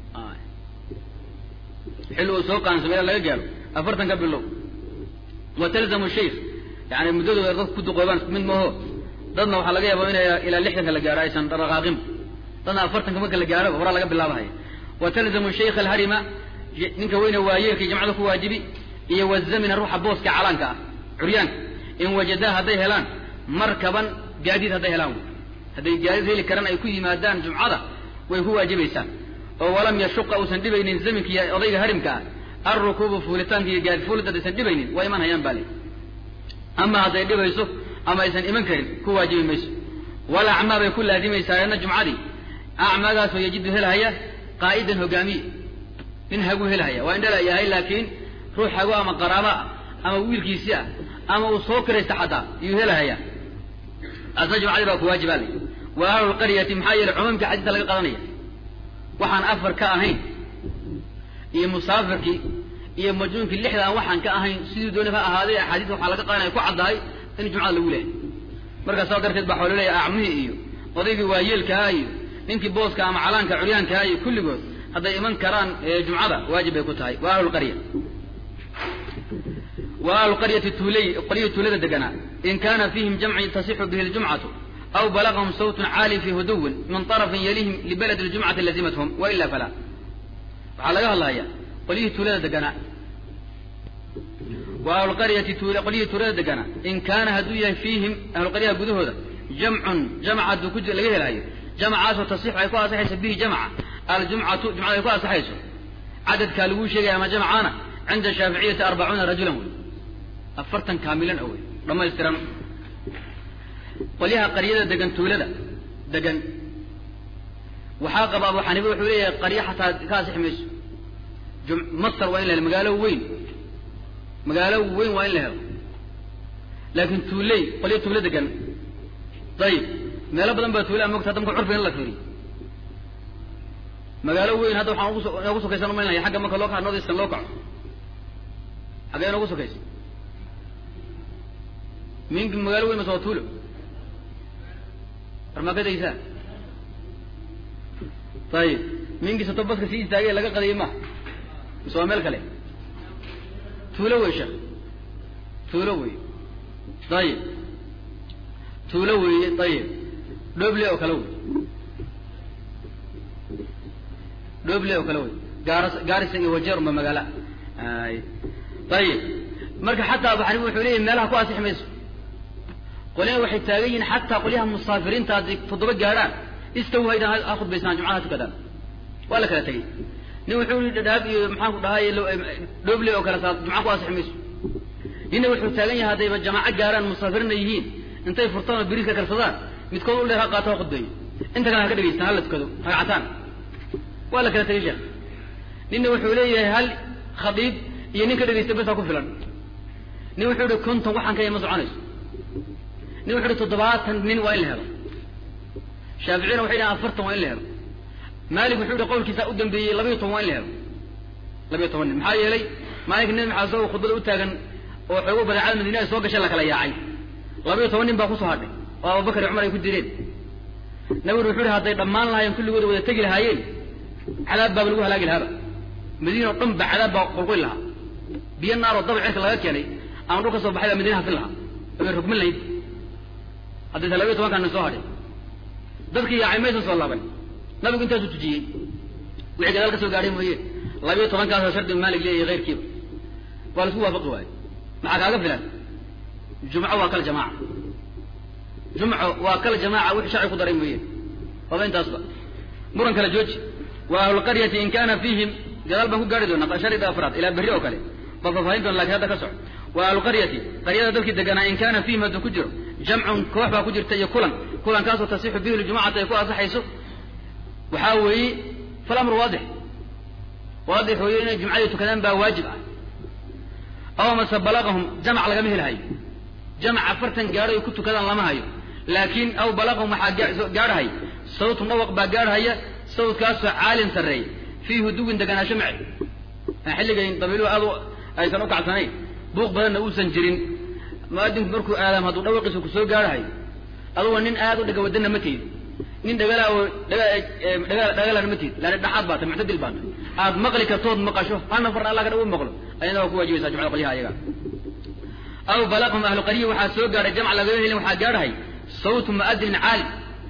xilli uu soo qaansamo ilaa laga gaadho afartan ka bilow wa talzamu shaykh yani muddadooda dadka ku duqoobaan mid maho dadna waxaa laga yaaba inay ilaa lixdanka la gaadho aysan dhaqaaqinba dadna afartanka marka la gaadho horaa laga bilaabahaya wa talzamu shaykha alharima ninka weyne waayeelkii jamcada ku waajibi iyo wazamina ruuxa booska calaanka ah curyaanka in wajadaa hadday helaan markaban gaadiid hadday helaan hadday gaadiid heli karaan ay ku yimaadaan jumcada way ku waajibaysaa oo walam yashuqa uusan dhibaynin zaminka iyo odayga harimka ah alrukuubu fuulitaanka iyo gaadi fuulid haddaysan dhibaynin waa iman hayaan baa le ama hadday dhibayso ama aysan iman karin ku waajibi mayso wal acmaa bay ku laazimaysaa eedna jumcadii acmaagaasoo yajidu helhaya qaa'idan hogaamiye nin hagu helhaya waa indhala yahay laakiin ruux hago ama qaraaba ah ama wiilkiisii ah ama uu soo kiraysta xataa iyuu helahaya asna jumcadii baa ku waajibaa le wa ahlulqaryati maxaa yeele cumuumka xadiista laga qadanaya waxaan afar ka ahayn iyo musaafirkii iyo majnuunkii lixda aan waxaan ka ahayn sidii dooni ha ahaaday axaadiista waxaa laga qadanaya ku caddahay in jumcada lagu lehay markaa saas darteed baa waxaa laleeyahay acmihii iyo odaygii waayeelkaha iyo ninkii booska ama calaanka curyaankaha iyo kulligood hadday iman karaan jumcada waajib bay ku tahay wa ahlulqarya wa ahluqaryati tuuley qolyihii tuulada deganaa in kana fiihim jamcun tasixu bihi ljumcatu aw balagahum sawtun caali fi huduwin min طarafin yalihim libaladi ljumcati lazimathum waila falaa waxaa laga hadlaya qolyihii tuulada deganaa wa ahluqaryati qolyihii tuulada deganaa in kaana hadduu yahay fiihim ahluqaryaha gudahooda jamcun jamc hadduu ku laga helayo jamcaasoo tasixu ay ku asaxayso bihi jamca aljumcatu jumcada ay ku asaxayso cadadkaa laguu sheegaya ama jamcaana cinda shaaficiyati arbacuuna rajulan wey afartan kaamilan o wey dhamaystiran qolyaha qaryada degan tuulada degan waxaa qaba abu xaniifa wuxuu leeyahay qaryo xataa ka asixi mayso masar waa in la helo magaalo weyn magaalo weyn waa in la helo laakin tuuley qolyo tuulo degan ayib meelo badan baa tuula mogta hadda marka curfiga in la fiiriyo magaalo weyn hadda waxaan ugu inoogu sokaysan umaynaya xagga marka loo kaco northeastern loo kaco xaggee inoogu sokaysa minki magaalo weyn mase waa tuulo armaakadaysaa ayib minkii sato baska sii istaagay laga qadayay maha mise waa meel kale tuulo wey sheekh tuulo wey ayib tuulo weeye ayib dhoble oo kale wey dhoble oo kale wey gaaras gaarisa iyo wajeer unba magaala ay ayib marka xataa abu xaniifa wuxuu leeyahy meelaha ku asixi mayso qolyana waxay taagan yihiin xataa qolyaha musaafiriinta hadday toddoba gaadhaan istaw haydaan ha khudbaysaan jumcaha tukadaan waa la kala tegey nin wuxuu yii dhadhaab iyo maxaan ku dhahay dhoble oo kale saa jumca ku asixi mayso ninna wuxuu taagan yahay haddayba jamaaco gaaraan musaafiriinna yihiin intay furtaan oo biriis ka karsadaan midkood u dheer ha qaato ha khudbeeyo inta kale ha ka dhegaystaan hala tukado ragcataan waa la kala tegey sheekh ninna wuxuu leeyahay hal khadiib iyo nin ka dhegaysta bes ha ku filan nin wuxuu yihi konton waxaan ka ma soconayso nin wuxu uhi toddobaatan nin waa in la helo shaaficiyna waxay dhahan afartan waa in la helo maalik wuxuu yihi qowlkiisa u dambeeyey labayo toban waa in la helo labayo toban nin maxaa yeelay maalinka nabi maxamed isagoo khudbada u taagan oo xoogo badeecada madiina ay soo gashay la kala yaacay labayo toban nin baa kusoo hadhay oo abubakar iyo cumar ay ku direen nabiguna wuxu uhi hadday dhammaan lahaayeen kulligooda wada tegi lahaayeen cadaab baaba lagu halaagi lahaaba madiina o dhan ba cadaab baa qulquli lahaa biyo naaroo daba cirka laga keenay ama dhul ka soo baxay baa madiina hafin lahaa abay rugmin lahayd haddaysa labayo tobankaa nin soo hadhay dadkii yaacay maysan soo laaban nabigu intaasuu tujiyey wixii gadaal ka soo gaadhay mooye labayo tobankaasoo shardi maalig leeyahay keyrkiiba waa la isku waafaqi waayo maxaa kaaga filan jumco waa kal jamaaca jumco waa kal jamaaca wixii sharci ku daray mooye waaba intaasba muran kale jooji wa ahlulqaryati in kana fiihim gadaal baan ku gaari doonaa sharida afraad ilaa berri oo kale baa faahfaahin doona lakin hadda ka soco wa ahlulqaryati qaryada dadkii deganaa in kana fiihim hadduu ku jiro jamcun koox baa ku jirta iyo kulan kulankaasoo tasixu bihi ljumacatu ay ku asaxayso waxaa weeye falamru waadix waadix weeye inay jumcadii tukadaan baa waajib ah aw mase balaqahum jamac lagama helahayo jamac afartan gaadho ay ku tukadaan lama hayo laakiin aw balaqahum waxaa gaadhahay sawtun dhawaq baa gaadhaya sawtkaasoo caalin sarreey fii huduwin deganaasho mace xilligayn dabiiluhu aad aysan u kacsanayn buuq badanna uusan jirin muadinku markuu aadaam hadduu dhawaqiisa kusoo gaadhahay aduga nin aad u dhagawadana ma tiid nin dhagala oo dhagalana ma tiid laana dhaxaad baa tay muctadil baa tay aad maqli kartood maqasho hal nafar allah ka dhaw maqlo ayadna waa ku waajibaysaa jumcada qolyaha ayaga aw balaqhum ahlu qarya waxaa soo gaadhay jamc lagama helin waxaa gaadhahay sawtu muadinin caali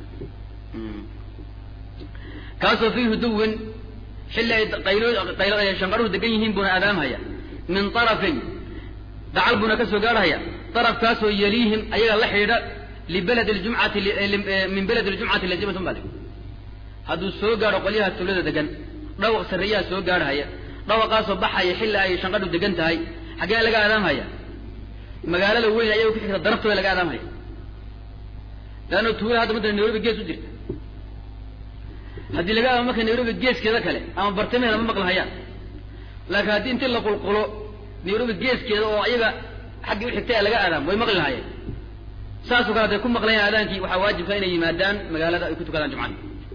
kaasoo fii huduwin xilli ay qaylo shanqaruhu degan yihiin buuna aadaamhaya min arafin dacal buuna ka soo gaadhaya arafkaasoo yaliihim ayaga la xidhiidha libalad ljumcati min beled ljumcati lazimatun baa hadduu soo gaadho qolyaha tuulada degan dhawaq sarreeyaha soo gaadhaya dhawaqaasoo baxaya xilli ay shanqadhu degan tahay xaggee laga aadaamhaya magaalada weyn ayaga ku xigta daraftooda laga aadaamhaya leanna tuula hadda mata nairobi gees u jirta haddii laga aadaamo marka nairobi geeskeeda kale ama bartamaheeda ma maqlahayaan laakiin haddii intii la qulqulo nairobi geeskeeda oo ayaga xaggii u xigtay laga aadaamo way maqli lahayeen saasoo kale haday ku maqlayaan aadaankii waxaa waajibka inay yimaadaan magaalada ay ku tukadaan jumcada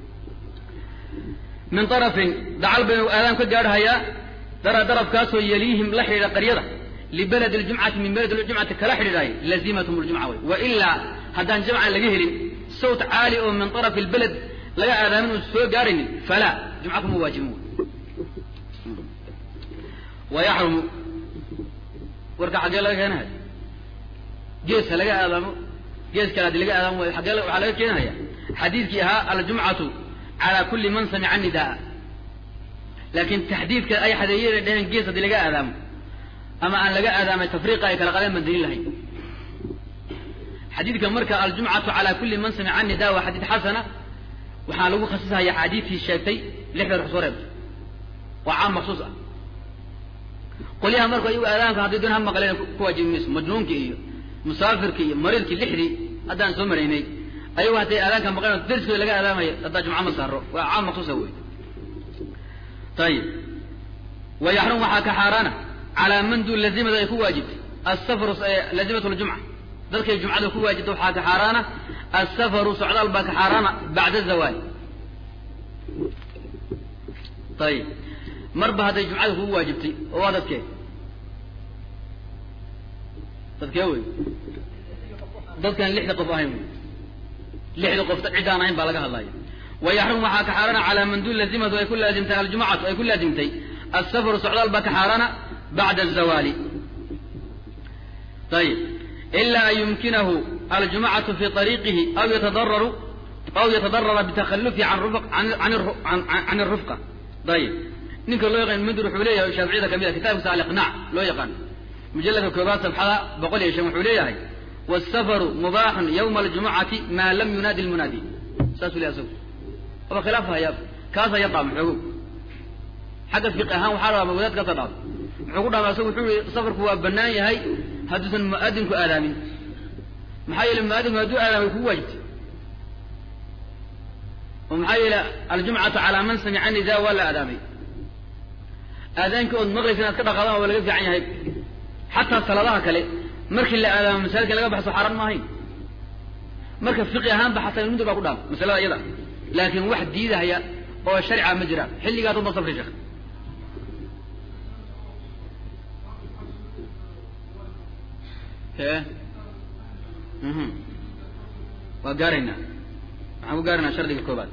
min arafin dacal baynu aadaam ka gaadhahayaa dara darafkaasoo yaliihim la xidhiidha qaryada libalad ljumcati min balad ljumcati kala xidhiidhaay lazimatum ljumca wey wailaa haddaan jamca laga helin sawt caali oo min arafi lbaled laga aadaamin uun soo gaaraynin falaa jumca kuma waajibin wey wayaxrumu warka xaggee laga keenahay geeska laga aadaamo gees kale hadii laga aadaamo xaggee waxaa laga keenahaya xadiidkii ahaa aljumcatu calaa kulli man samica nidaa laakiin taxdiidka ay xadeeyeen ay dheheen gees haddii laga aadaamo ama aan laga aadaamay tafriiqa ay kala qadeen baan daliil lahayn xadiidka marka aljumcatu calaa kulli man samica nidaa waa xadiid xasana waxaa lagu khasisahaya xadiidkii sheegtay lixda ruux soo reebtay waa caam maksuus ah qolyaha marku ayagu aadaanka haddii doon ha maqleen ku waajibi mayso majnuunkii iyo musaafirki iyo mariidkii lixdii haddaan soo maraynay ayagu hadday aadaanka maqleen darskooda laga aadaamayo haddaa jumca ma saaro waa caam maksuusa wey ayib wa yaxrum waxaa ka xaaraana calaa man duun lazimada ay ku waajibtay asafaru lazimat ljumca dadkay jumcada ku waajibta waxaa ka xaaraana asafaru socdaal baa ka xaaraana bacda zawaal ayib marba hadday jumcada kugu waajibtay oo waa dadkee dadkee wey dadkaan lixda qof ahayn wey lixda qof ciddaan ahayn baa laga hadlaya wayaxrum waxaa ka xaarana calaa man duun lazimatu ay ku laazimtay aljumcatu ay ku laazimtay asafaru socdaal baa ka xaarana bacda azawaali ayib ilaa an yumkinahu aljumcatu fi ariiqihi aw yatadararu aw yatadarara bitakhalufi can irufqa ayib ninka loo yaqaan mdur wuxuu leeyahay shaaficiyada kamid a kitabkiisa aliqnaac loo yaqaan mujalladka koobaad sabxada boqol iyo shan wuxuu leeyahay wاsafaru mubaaxun ywma aljumucati maa lam yunaadi lmunaadi saasuu ley asagu aba khilaaf haya kaas haya dhaama xoogow xagga fiqi ahaan waxaa dhaama wadaad kaasa dhaado muxuu ku dhaama asagu wuxuu yihi safarku waa banaan yahay hadduusan muadinku aadaamin maxaa yeele muadinku hadduu aadaamay kugu waajibtay oo maxaa yeele aljumcatu calaa man samica nida waa la aadaamay aadaanka ood maqlaysa inaad ka dhaqaadaan waa laga fiican yahay xataa salaadaha kale markii la aadaamo masaajidka laga baxso xaaraan ma ahayn marka fiqi ahaanba xataa ilmudur baa ku dhaama masalada iyada laakiin wax diidahaya oo sharca ma jiraan xilligaas uma safri sheekh e waa gaaraynaa waxaan ku gaaraynaa shardiga koobaad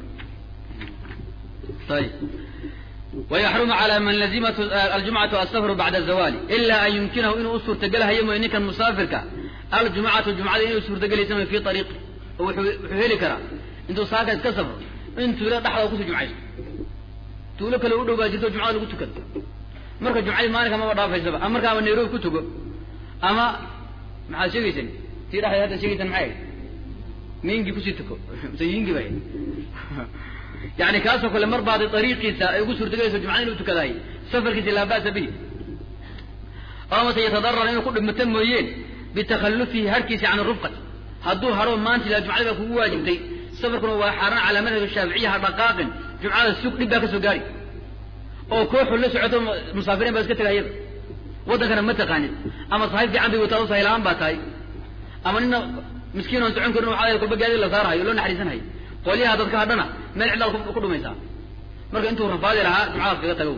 ayib ويحرم على من لزمت الجمعة السفر بعد الزوال إلا أن يمكنه إنه أسر تقلها يمو إنك المسافر الجمعة الجمعة إنه أسر تقلها في طريق وحيلي كرا انتو ساكا كسفر انتو لا تحضر كسر جمعة تقول لك لو دو جدو جمعة لو تكد مركا جمعة ما لك ما وضع في الزبا أما مركا من نيروب كتب أما مع شيء تيرا هذا شيء معي مين جي كسيتكو سيين باين yani kaasoo kale mar baadi ariiqiisa ay ugu suurtagelayso jumcada inuu tukadaay safarkiisa laa ba'sa bihi oo mase yatadarar inuu ku dhibmato mooyeen bitakhallufihi harkiisa can rufqati hadduu hadho maanta ilaa jumcada baa kugu waajibtay safarkuna waa xaaraan calaa madhab shaaficiya ha dhaqaaqin jumcada sug dhib baa ka soo gaari oo kooxu la socoto musaafiriin baa iska tegay iyada waddankana ma taqaanid ama saxiib fiican bay wataa sahilaan baa tahay ama nina miskiin oon socon karin waxaa kulba gaadi la saarahayo loo naxariisanayo qolyaha dadka hadhana meel cidlaad ku dhumaysaa marka intuu rafaadi lahaa jumcadaas kaga tago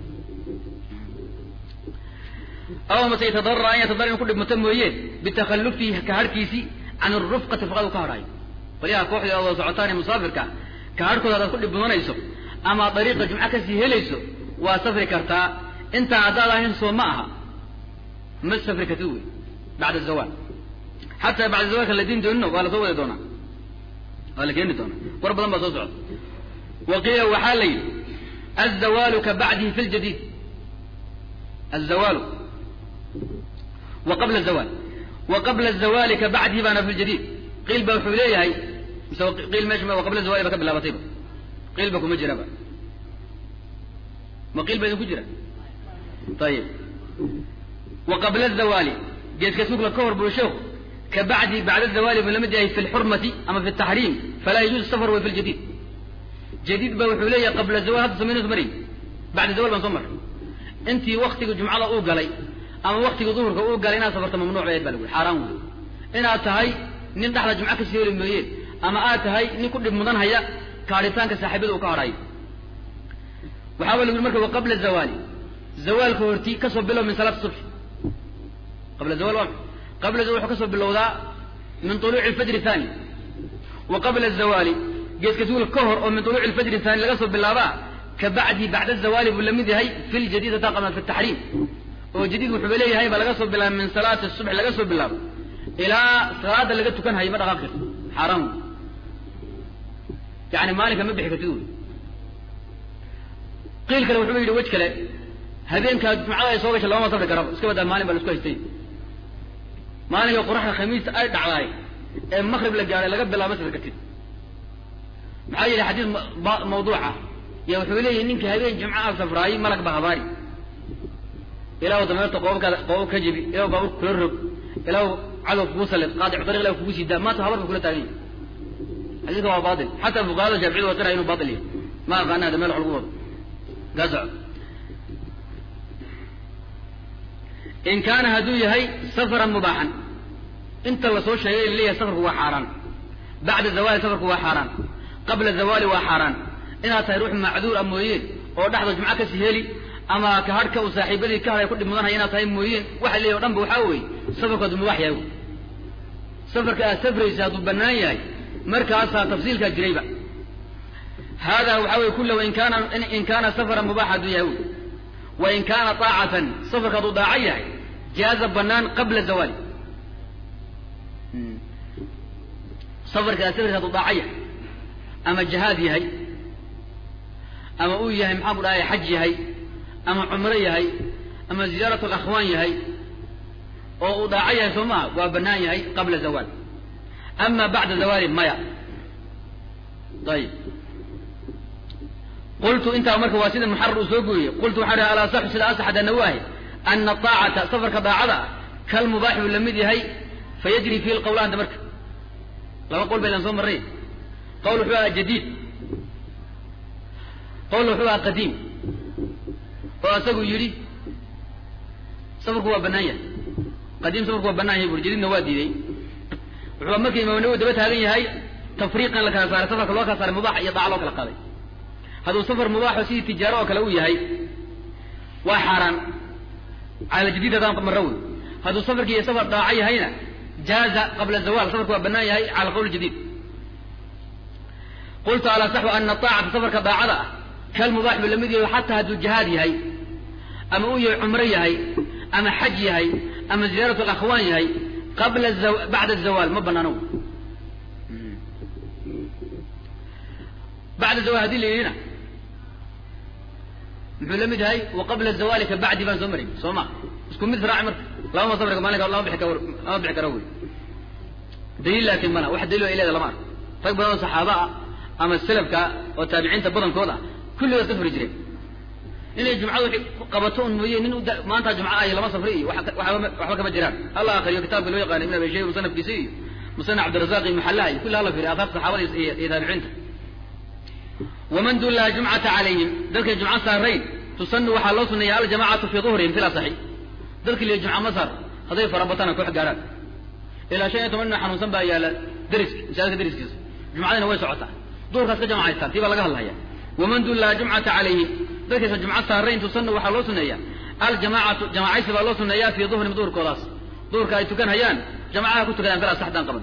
aw mase yatadarara an yatadarra inu ku dhibmato mooyeen bitakhallufihi ka harhkiisii can arufqati faqad u ka hadhaayo qolyaha kooxda oo wada socotaan ee musaafirka ka harhkooda hadaad ku dhibmudanayso ama dariiqa jumco kasii helayso waa safri kartaa intaa haddaad ahayn soo ma aha ma safri kartid wey bacda zawaal xataa bacda zawaalka la diin doonino waa la soo wadi doonaa waa la keeni doonaa war badan baa soo socda wa qiila waxaa la yidhi azawaalu ka bacdihi fi ljadiid azawaalu wa qabla zawaal wa qabla zawaali ka bacdihi baana fi ljadiid qiil ba wuxuu leeyahay mise qiil meesha wa qabla zawali ba ka bilaabatayba qiil ba kuma jiraba ma qiil ba idinku jira ayib wa qabla zawaali geeska sugla ka hor buu sheekhu ka bacdi bacda zawaali buu lamid yahay fi lxurmati ama fi taxriim falaa yajuuz safar way fi ljadiid jadiid ba wuxuu leeyahay qabla zawal hadda samaynaysu maray bacda zawal baan soo maray intii waktiga jumcada uu galay ama waktiga duhurka uu galay inaad safarto mamnuuc bay ahayd ba lagu yhi xaaraan wey inaad tahay nin dhexda jumco kasii heli mooyeen ama aad tahay nin ku dhib mudan haya kaadhitaanka saaxiibada uu ka hadhayo waxaaba lagu yhi marka wa qabla zawaali zawaalka horti kasoo bilow min salaat subx qabla zawal waa qabla zawal wuxuu kasoo bilowdaa min tuluuci alfajri thani wa qabla zawaali geeska suula ka hor oo min tuluuci alfajri thani laga soo bilaabaa ka bacdi bacda zawaali buu lamid yahay fi ljadiid hataa qabla fi taxriim oo jadiid wuxuuba leeyahay ba laga soo bilaaba min salaati subx laga soo bilaabo ilaa salaada laga tukan hayo ma dhaqaaq karti xaaraan wey yani maalinka ma bixi kartid wey qiil kale wuxuu yidhi wej kale habeenkaa jumcada ay soo gashay lama safri karaba iska badaa maalin baa la isku haystay maalinka qoraxda khamiista ay dhacdaay ee makrib la gaadhay laga bilaabo ma safri kartid maxaa yeelay xadiis mawduuca ya wuxuu leeyahay ninka habeen jumca a safraayay malag ba habaari ilaah dameerta qoobkaada qoobab ka jebi ilaah baabuur kula rog ilaah cadow kugu salid qaadic dariiq ilaah kugu sii daa maanta habar ba kula taagan yahay xadiiska waa baatil xataa fuqahada shaaficiyadu waa qiraya inuu baatil yahay ma aqaana hada meel wax lagu wado gaa soco in kaana hadduu yahay safaran mubaaxan inta lasoo sheegay la leeyahay safarku waa xaaraan bacda zawaali safarku waa xaaraan qabla zawaali waa xaaraan inaad tahay ruux macduur a mooyeen oo dhexda jumco kasii heli ama ka hadhka uu saaxiibadii ka hadhay ku dhib mudanaya inaad tahay mooyeen waxa leeyahy o dhan ba waxaa weeye safarku hadduu mubaax yahay safarka aad safraysa hadduu bannaan yahay markaasaa tafsiilkaa jirayba hada waxa weye kula in kaana in kaana safaran mubaax hadduu yahay wy wain kaana aacatan safarka hadduu daaco yahay jaaza banaan qabla zawaali safarka aad safraysa haduu daaco yahay ama jihaad yahay ama uu yahay maxaa ku dhahay xaj yahay ama cumro yahay ama ziyaarat alakhwaan yahay oo uu daaco yahay soo maha waa banaan yahay qabla zawaal ama bacda zawaali maya ayib qultu intaa marka waa sida muxarar uu soo gooyey qultu waxaan ihi alasaxu sida asaxad ana waahay ana aacata safarka daacada ah kalmubaaxi buu lamid yahay fayajri fihi lqawlaanta marka laba qowl baydan soo marray qowl wuxuu aha jadiid qowl wuxuu aha qadiim oo isagu yidhi safarku waa banaan yahay qadiim safarku waa banaan yahay buri jadiidna waa diiday wuxuu marka imaam nawowi daba taagan yahay tafriiqan la kala saaray safarka loo kala saaray mubaax iyo daaca loo kala qaaday hadduu safar mubaaxo sidii tijaaro oo kale uu yahay waa xaaraan cala jadiid haddaan marro wey hadduu safarki iyo safar daaco yahayna jaaza qabla zawal safarku waa banaan yahay cala qawl jadiid qultu alasaxu ana aacata safarka daacada ah kalmubaax buu lamid yahay xataa hadduu jihaad yahay ama uu yahay cumro yahay ama xaj yahay ama ziyaarat alakhwaan yahay qabla bacda zawaal ma banaano bacda zawal hadii la yidhina muxuu la mid yahay wa qabla zawaali ka bacdi baan soo maray soo ma isku mid raaci marka labama safarka maalinka lama bixi karo lama bixi karo wey daliil laakiin mana wax daliil oo ileeda lama arko rag badan oo saxaaba ah ama salafka oo taabiciinta badankood ah kulligood safri jireen inay jumcada wixii qabato un mooye nin maanta jumca ay lama safri iyo waxba kama jiraan alla akriyo kitaabka loo yaqaana ibn abi shayba musanafkiisa iyo musana cabdirazaq iyo muxallaha iyo kulli hala fiiriy aathaarta saxaabada iyo iyo taabiciinta waman dullaha jumcata calayhim dadkay jumco saarayn tusanu waxaa loo suneeya aljamacatu fii duhrihim fil asaxi dadkii liya jumca ma saar hadday farabatana koox gaaraan ilaa shan iyo toban nin xanuunsan baa yaala deriska masaajidka deriskiisa jumcadina way socotaa duhurkaas ka jamacaystaan tii baa laga hadlaya waman dullaha jumcata calayhim dadkaysa jumco saarayn tusanu waxaa loo suneeya aljamacatu jamacaysi baa loo suneeyaa fii duhrihim duhurkoodaas duhurka ay tukan hayaan jamacaha ku tukadaan fil asax daan qaban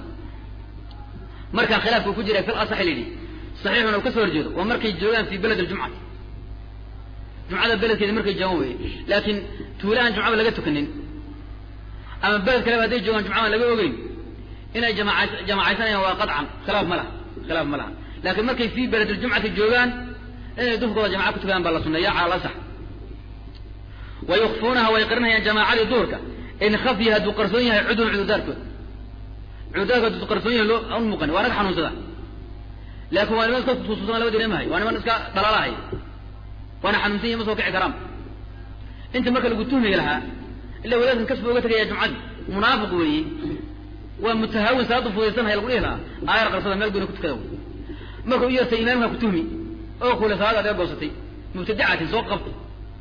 markaa khilaafku ku jira fil asax layidhi saxiixuna uu ka soo horjeedo waa markay joogaan fii beled aljumcati jumcada beledkeeda markay joogaan weye laakiin tuulahan jumcaba laga tukanin ama beled kaleba hadday joogaan jumcaba laga ogeyn inay jamaca jamacaysanayaan waa qaطcan khilaaf ma laha khilaaf ma laha laakiin markay fii beled aljumcati joogaan inay duhurkooda jamaca ku tukadaan baa la suneeya cala alasax wa yukfuunaha way qarinayaan jamaacadii duhurka in khafya hadduu qarsoon yahay cudun cudurdaarkood cudurdaarkood hadduu qarsoon yahay loo an muuqan waa naga xanuunsada laakin waa niman iska tusuusan laba dareemahay waa niman iska dhalaalahay waana xanuunsan yahi ma soo kici karaan inta marka lagu tuhmi lahaa ila wadaadkan kasba oga tegaya jumcadii munaafiq weeye waa mutahaawin salaada fudaysanhaya lagu dhihi lahaa aayar qarsada meel gooni ku tukada wey marka u yeertay imaamka ku tuhmi oo kule salaada adee goosatay mubtadicatin soo qabtay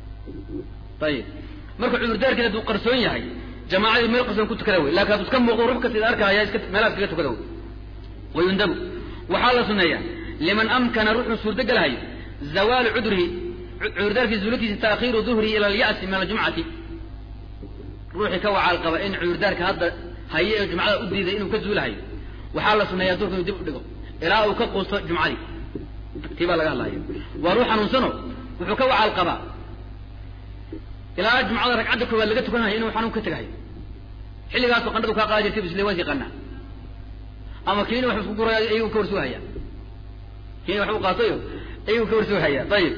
ayib marka cudurdaarkeeda hadduu qarsoon yahay jamaacadii meel qarsoon ku tukada wey lakin hadduu iska muuqdo ruux kasta arkahaya iska meelahaas kaga tukada wey wayundabu waxaa la suneeyaa liman amkana ruuxuu suurtogelahayo zawaalu cudrihi cudurdaarkii zuulatiisa taakhiiru duhrihi ila alya'si min aljumcati ruuxii ka wacaal qaba in cudurdaarka hadda haye ee jumcada u diiday inuu ka zuulahayo waxaa la suneeyaa duhurka inuu dib u dhigo ilaa uu ka quusto jumcadii tii baa laga hadlaya waa ruux xanuunsano wuxuu ka wacaal qabaa ilaa jumcada ragcadda koowaad laga tukanhayo inuu xanuun ka tegahayo xilligaasoo qandhadu kaa qaada jirtay bisle waan yaqaanaa ama kiini wax isku guraya ayuu ka warsuuhaya kiini wax u qaatayo ayuu ka warsuuhaya ayib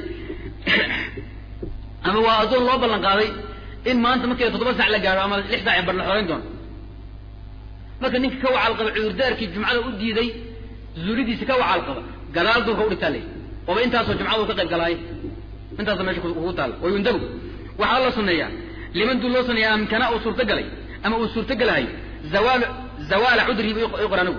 ama waa addoon loo ballan qaaday in maanta markii toddoba sac la gaaro ama lix sac ee bar la xoreyn doono marka ninka ka wacaal qaba cudurdaarkii jumcada u diiday zuulidiisa ka wacaal qaba gadaal duurka u dhigtaa lay ooba intaasoo jumcada u ka qayb galaaye intaasoo meesha kugu taalla wayundabu waxaa la suneeyaa liman dul loo suneeya amkana uu suurtagalay ama uu suurtogelahayo zawaal zawaala cudrihi bu qor anigu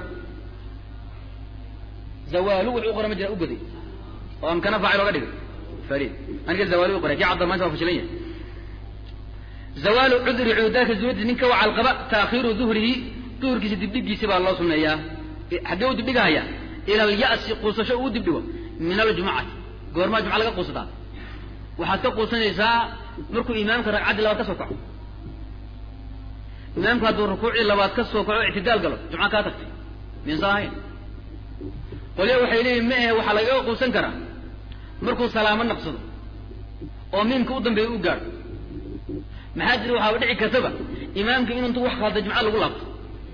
zawaalu wuxuu qora ma jira u goday oo amkana faacil oga dhigay farid aniga zawaalu u qoray kii cabda maanta waa fashilan yahay zawaalu cudri cudurdaarka zuuladiisa ninka wacal qaba taakhiiru duhrihi duhurkiisa dibdhigiisi baa loo suneeyaa xaggee u dibdhigahaya ila alya'si quusasho uu dibdhigo min aljumcati goormaa jumca laga quusataa waxaad ka quusanaysaa markuu imaamka ragcaddii labaad ka soo kaco imaamku hadduu rukuucii labaad ka soo kaco ictidaal galo jumca kaa tagtay miinsa ahayn qolya waxay leeyihin ma ahe waxaa lagaga quusan karaa markuu salaamo naqsado oo miimka u dambeeya u gaadho maxaa jira waxaaba dhici kartaba imaamka in intuu wax khalday jumca lagu laabto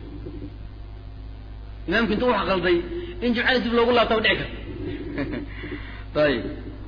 imaamka intuu wax khalday in jumcada dib loogu laabtaba dhici karta ayib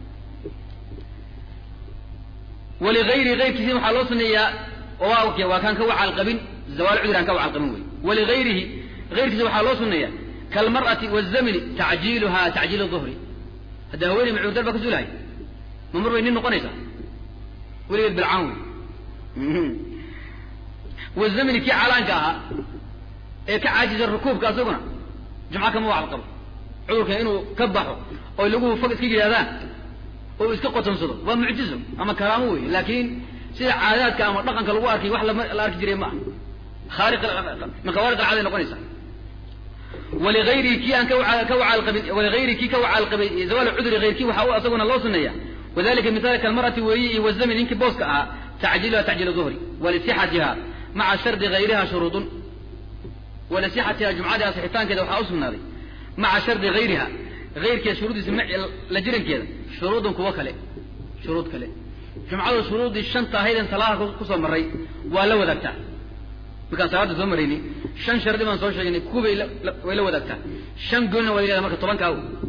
waligayri ayrkiisi waxaa loo suneeyaa waa waa kaan ka wacaal qabin zawaal cudri aan ka wacaal qabin wey waligayrihi ayrkiisa waxaa loo suneeyaa kalmar'ati wazamini tacjiiluha tacjiil duhri hadda haweeney macuurdar baa ka suulahay ma mar bay nin noqonaysaa weligeed bilcaan wey wazamini kii calaanka ahaa ee ka caajisa rukuubka asaguna jumca kama wacaal qabo cudurka inuu ka baxo oo lagu fag iska yidhahdaan oo iska qotonsado waa mucjizo ama karaamo wey laakiin sida caadaadka ama dhaqanka lagu arkay wax la arki jiray ma aha khaari min khawaariq alcaada noqonaysa waligayrihi kii aan ka wacaal qabin waligayrihi kii ka wacaal qabay zawaal cudri hayrkii waxa u asaguna loo suneeya wadalika mithaal kalmarati weeye iyo wazami ninkii booska ahaa tacjiiluha tacjiil duhri walisixatiha maca shardi gayriha shuruudun walisixatiha jumcadii asixitaankeeda waxaa u sugnaaday maca shardi gayriha ayrkeeda shuruuddiisa la jirankeeda shuruudun kuwo kale shuruud kale jumcadu shuruuddii shanta ahayden salaada kusoo maray waa la wadaagtaa markaan salaada soo marayni shan shardi baan soo sheegnay kuway way la wadaagtaa shan goolna waa yidhahda marka tobankaa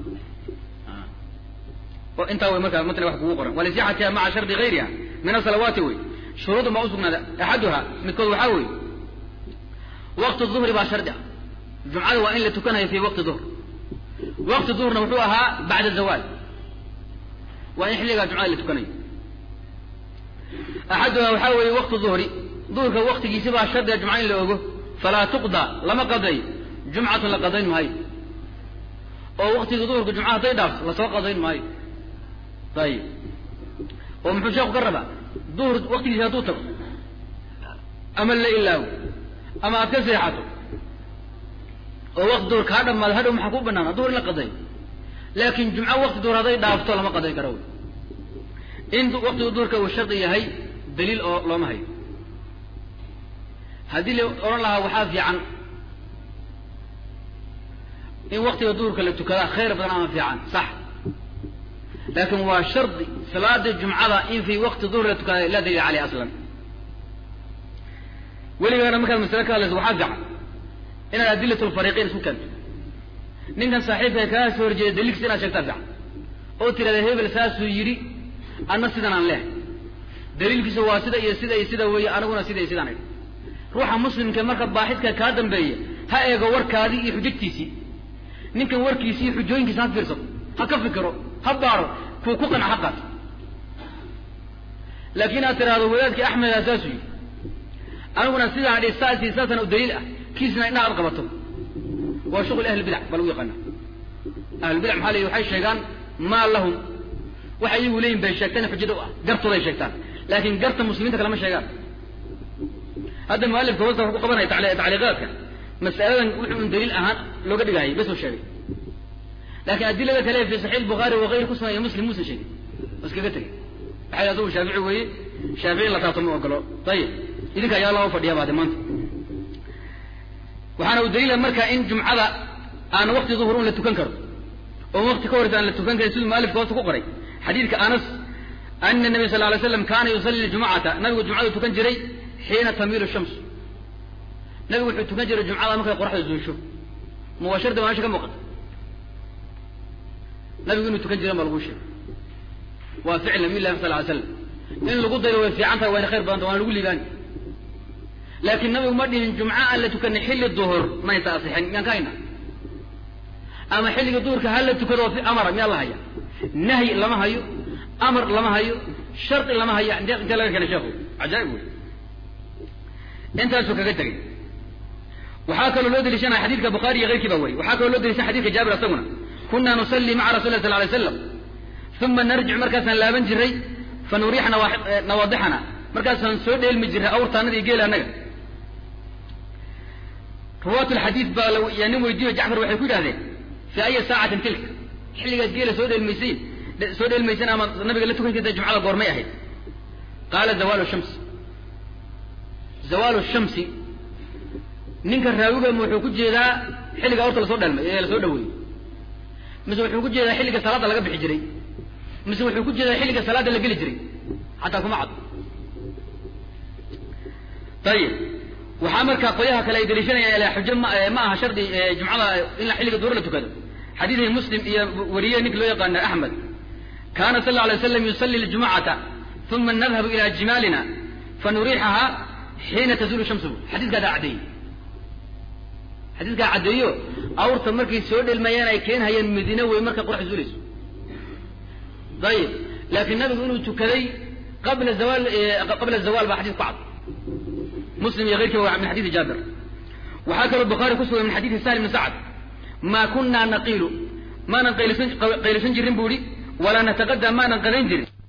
oo intaa way markaa matla wax kugu qoran walisixatiha maca shardi gayriha min asalawaati wey shuruudun baa usugnaada axaduha midkood waxaa weeye waqti duhri baa shardi ah jumcada waa in la tukanayo fi waqti duhr waqti duhrna wuxuu ahaa bacda zawaal waa in xilligaa jumcada la tukanayo axaduha waxaa weeye waqti duhri duhurka waqtigiisi baa shardiga jumca in la ogo falaa tuqda lama qadayo jumcatun la qadayn maayo oo waktiga duhurka jumca hadday dhaafto lasoo qadayn maayo ayib oo muxuu sheeku ka rabaa duhur waktigiisi hadduu tago ama la ilaawo ama aad ka seexato oo wakti duhur kaa dhamaado hadhow maxaa ku banaana duhur in la qadayo laakin jumco wakti duhur hadday dhaafto lama qadayn karo wy in waktiga duhurka uu shardi yahay daliil oo looma hayo haddii la odhan lahaa waxaa fiican in waktiga duhurka la tukadaa khayr badan ama fiican sax laakin waa shardi salaada jumcada in fi wakti duhur la tukada laa daliil caleyh aslan weligaana markaad masale ka hadlayso waxaa fiican inaad adilat lfariiqiin isku keento ninkan saaxiibka kaa soo horjeeda daliilkiisa inaad sheegtaa fiican oo tirahda hebel saasuu yidhi anna sidan aan leehay daliilkiisa waa sida iyo sida iyo sida weeye aniguna sida iyo sidaan idhi ruuxa muslimka marka baaxidka kaa dambeeya ha eego warkaadii iyo xujajtiisii ninkan warkiisi iyo xujooyinkiisa ha fiirsado ha ka fikiro ha baaro kuu ku qanca ha qaato laakiin aad tiraahdo wadaadkii axmeda saasuu yidhi aniguna sidaan idhi saas iyo saasana u daliil ah kiisna indhaha ad qabato waa shuqul ahlbidac baa lagu yaqaana ahlulbidac maxaa leeyi waxay sheegaan maa lahum waxay iyagu leeyihin bay sheegtaan xujada u ah gartooday sheegtaan laakin garta muslimiinta kalema sheegaan hadda mualifka hosta wuxuu ku qabanaya tacliiqaadka mas'aladan wuxuu un daliil ahaan looga dhigahayay bes uu sheegay laakin adilada kale fi saxiix bukhaari wakayr ku sugan muslim muusan sheegin oo iskaga tegay waxay asagu shaafici weeye shaafici in la taabto ma ogolo ayib idinka ayaa loo fadhiya baade maanta waxaana u daliila marka in jumcada aan wakti duhur un la tukan karo oo wakti ka horeysa aan la tukan karin siduu mualifka hoosta ku qoray xadiidka anas ana nabiy sal lay slam kaana yusalli jumcata nabigu jumcadu tukan jiray xiina tamiilu shams nabigu wuxuu tukan jiray jumcada markay qoraxda zuusho mubashirda waa mesha ka muuqata nabigu inuu tukan jiran baa lagu sheegay waa ficil nabiy llahi sal ly slam in lagu dayo way fiican tahay wayna khayr badanta waana lagu liibaani laakin nabigu ma dhihin jumco aan la tukanay xilli duhur maysa asixin miyaan ka hayna ama xilliga duhurka ha la tukado fi amara miyaa la haya nahyi lama hayo amar lama hayo shardi lama hayo intee laga keenay sheekhu cajaaib wey intaasuu kaga tegay waxaa kaloo loo deliishanaya xadidka bukhaari iyo keyrkii baa wariy waxaa kaloo loo deliishanaya xadidka jaabir asaguna kuna nusalli maca rasul lah sal lay slam uma narjic markaasaan laaban jiray fa nuriix nawaadixana markaasaan soo dheelmi jiray awrtaanada iyo geela annaga ruwaat lxadiid baa yaa nin weydiiyo jacfar waxay ku yidhahdeen fi aya saacatin tilka xilligaad geela soo dheelmaysayn soo dheelmaysan ama nabiga la tukan jirta jumcada goormay ahayd qaala zawaalu shams zawaalu shamsi ninka raawigama wuxuu ku jeedaa xilliga awrta lasoo dheelmay ee lasoo dhaweeyey mise wuxuu ku jeedaa xilliga salaada laga bixi jiray mise wuxuu ku jeedaa xilliga salaada la geli jiray xataa kuma cad ayib waxaa markaa qolyaha kale ay daliishanayaan xujo ma ma aha shardi jumcada in xilliga duhur la tukado xadiidkii muslim iyo wariye ninka loo yaqaana axmed kaana sal lla alay slam yusalli ljumcata uma nadhabu ila jimaalina fanuriixaha xiina tazulu shamsu xadiiskaadaa caddeeyey xadiiskaa caddeeyo awrta markay soo dhelmayaan ay keenhayaan madiine wey markay qorax zuulayso ayib laakiin nabigu inuu tukaday qabla zawaal qabla zawal baa xadis ku cad muslim iyo keyrkiiba waa min xadiisi jaabir waxaa kaloo bukhaari ku sugan min xadiisi sahl ibni sacd maa kunaa naqiilu maanan qaylisan qaylisan jirin bu ihi walaa nataqadam maanan qadayn jirin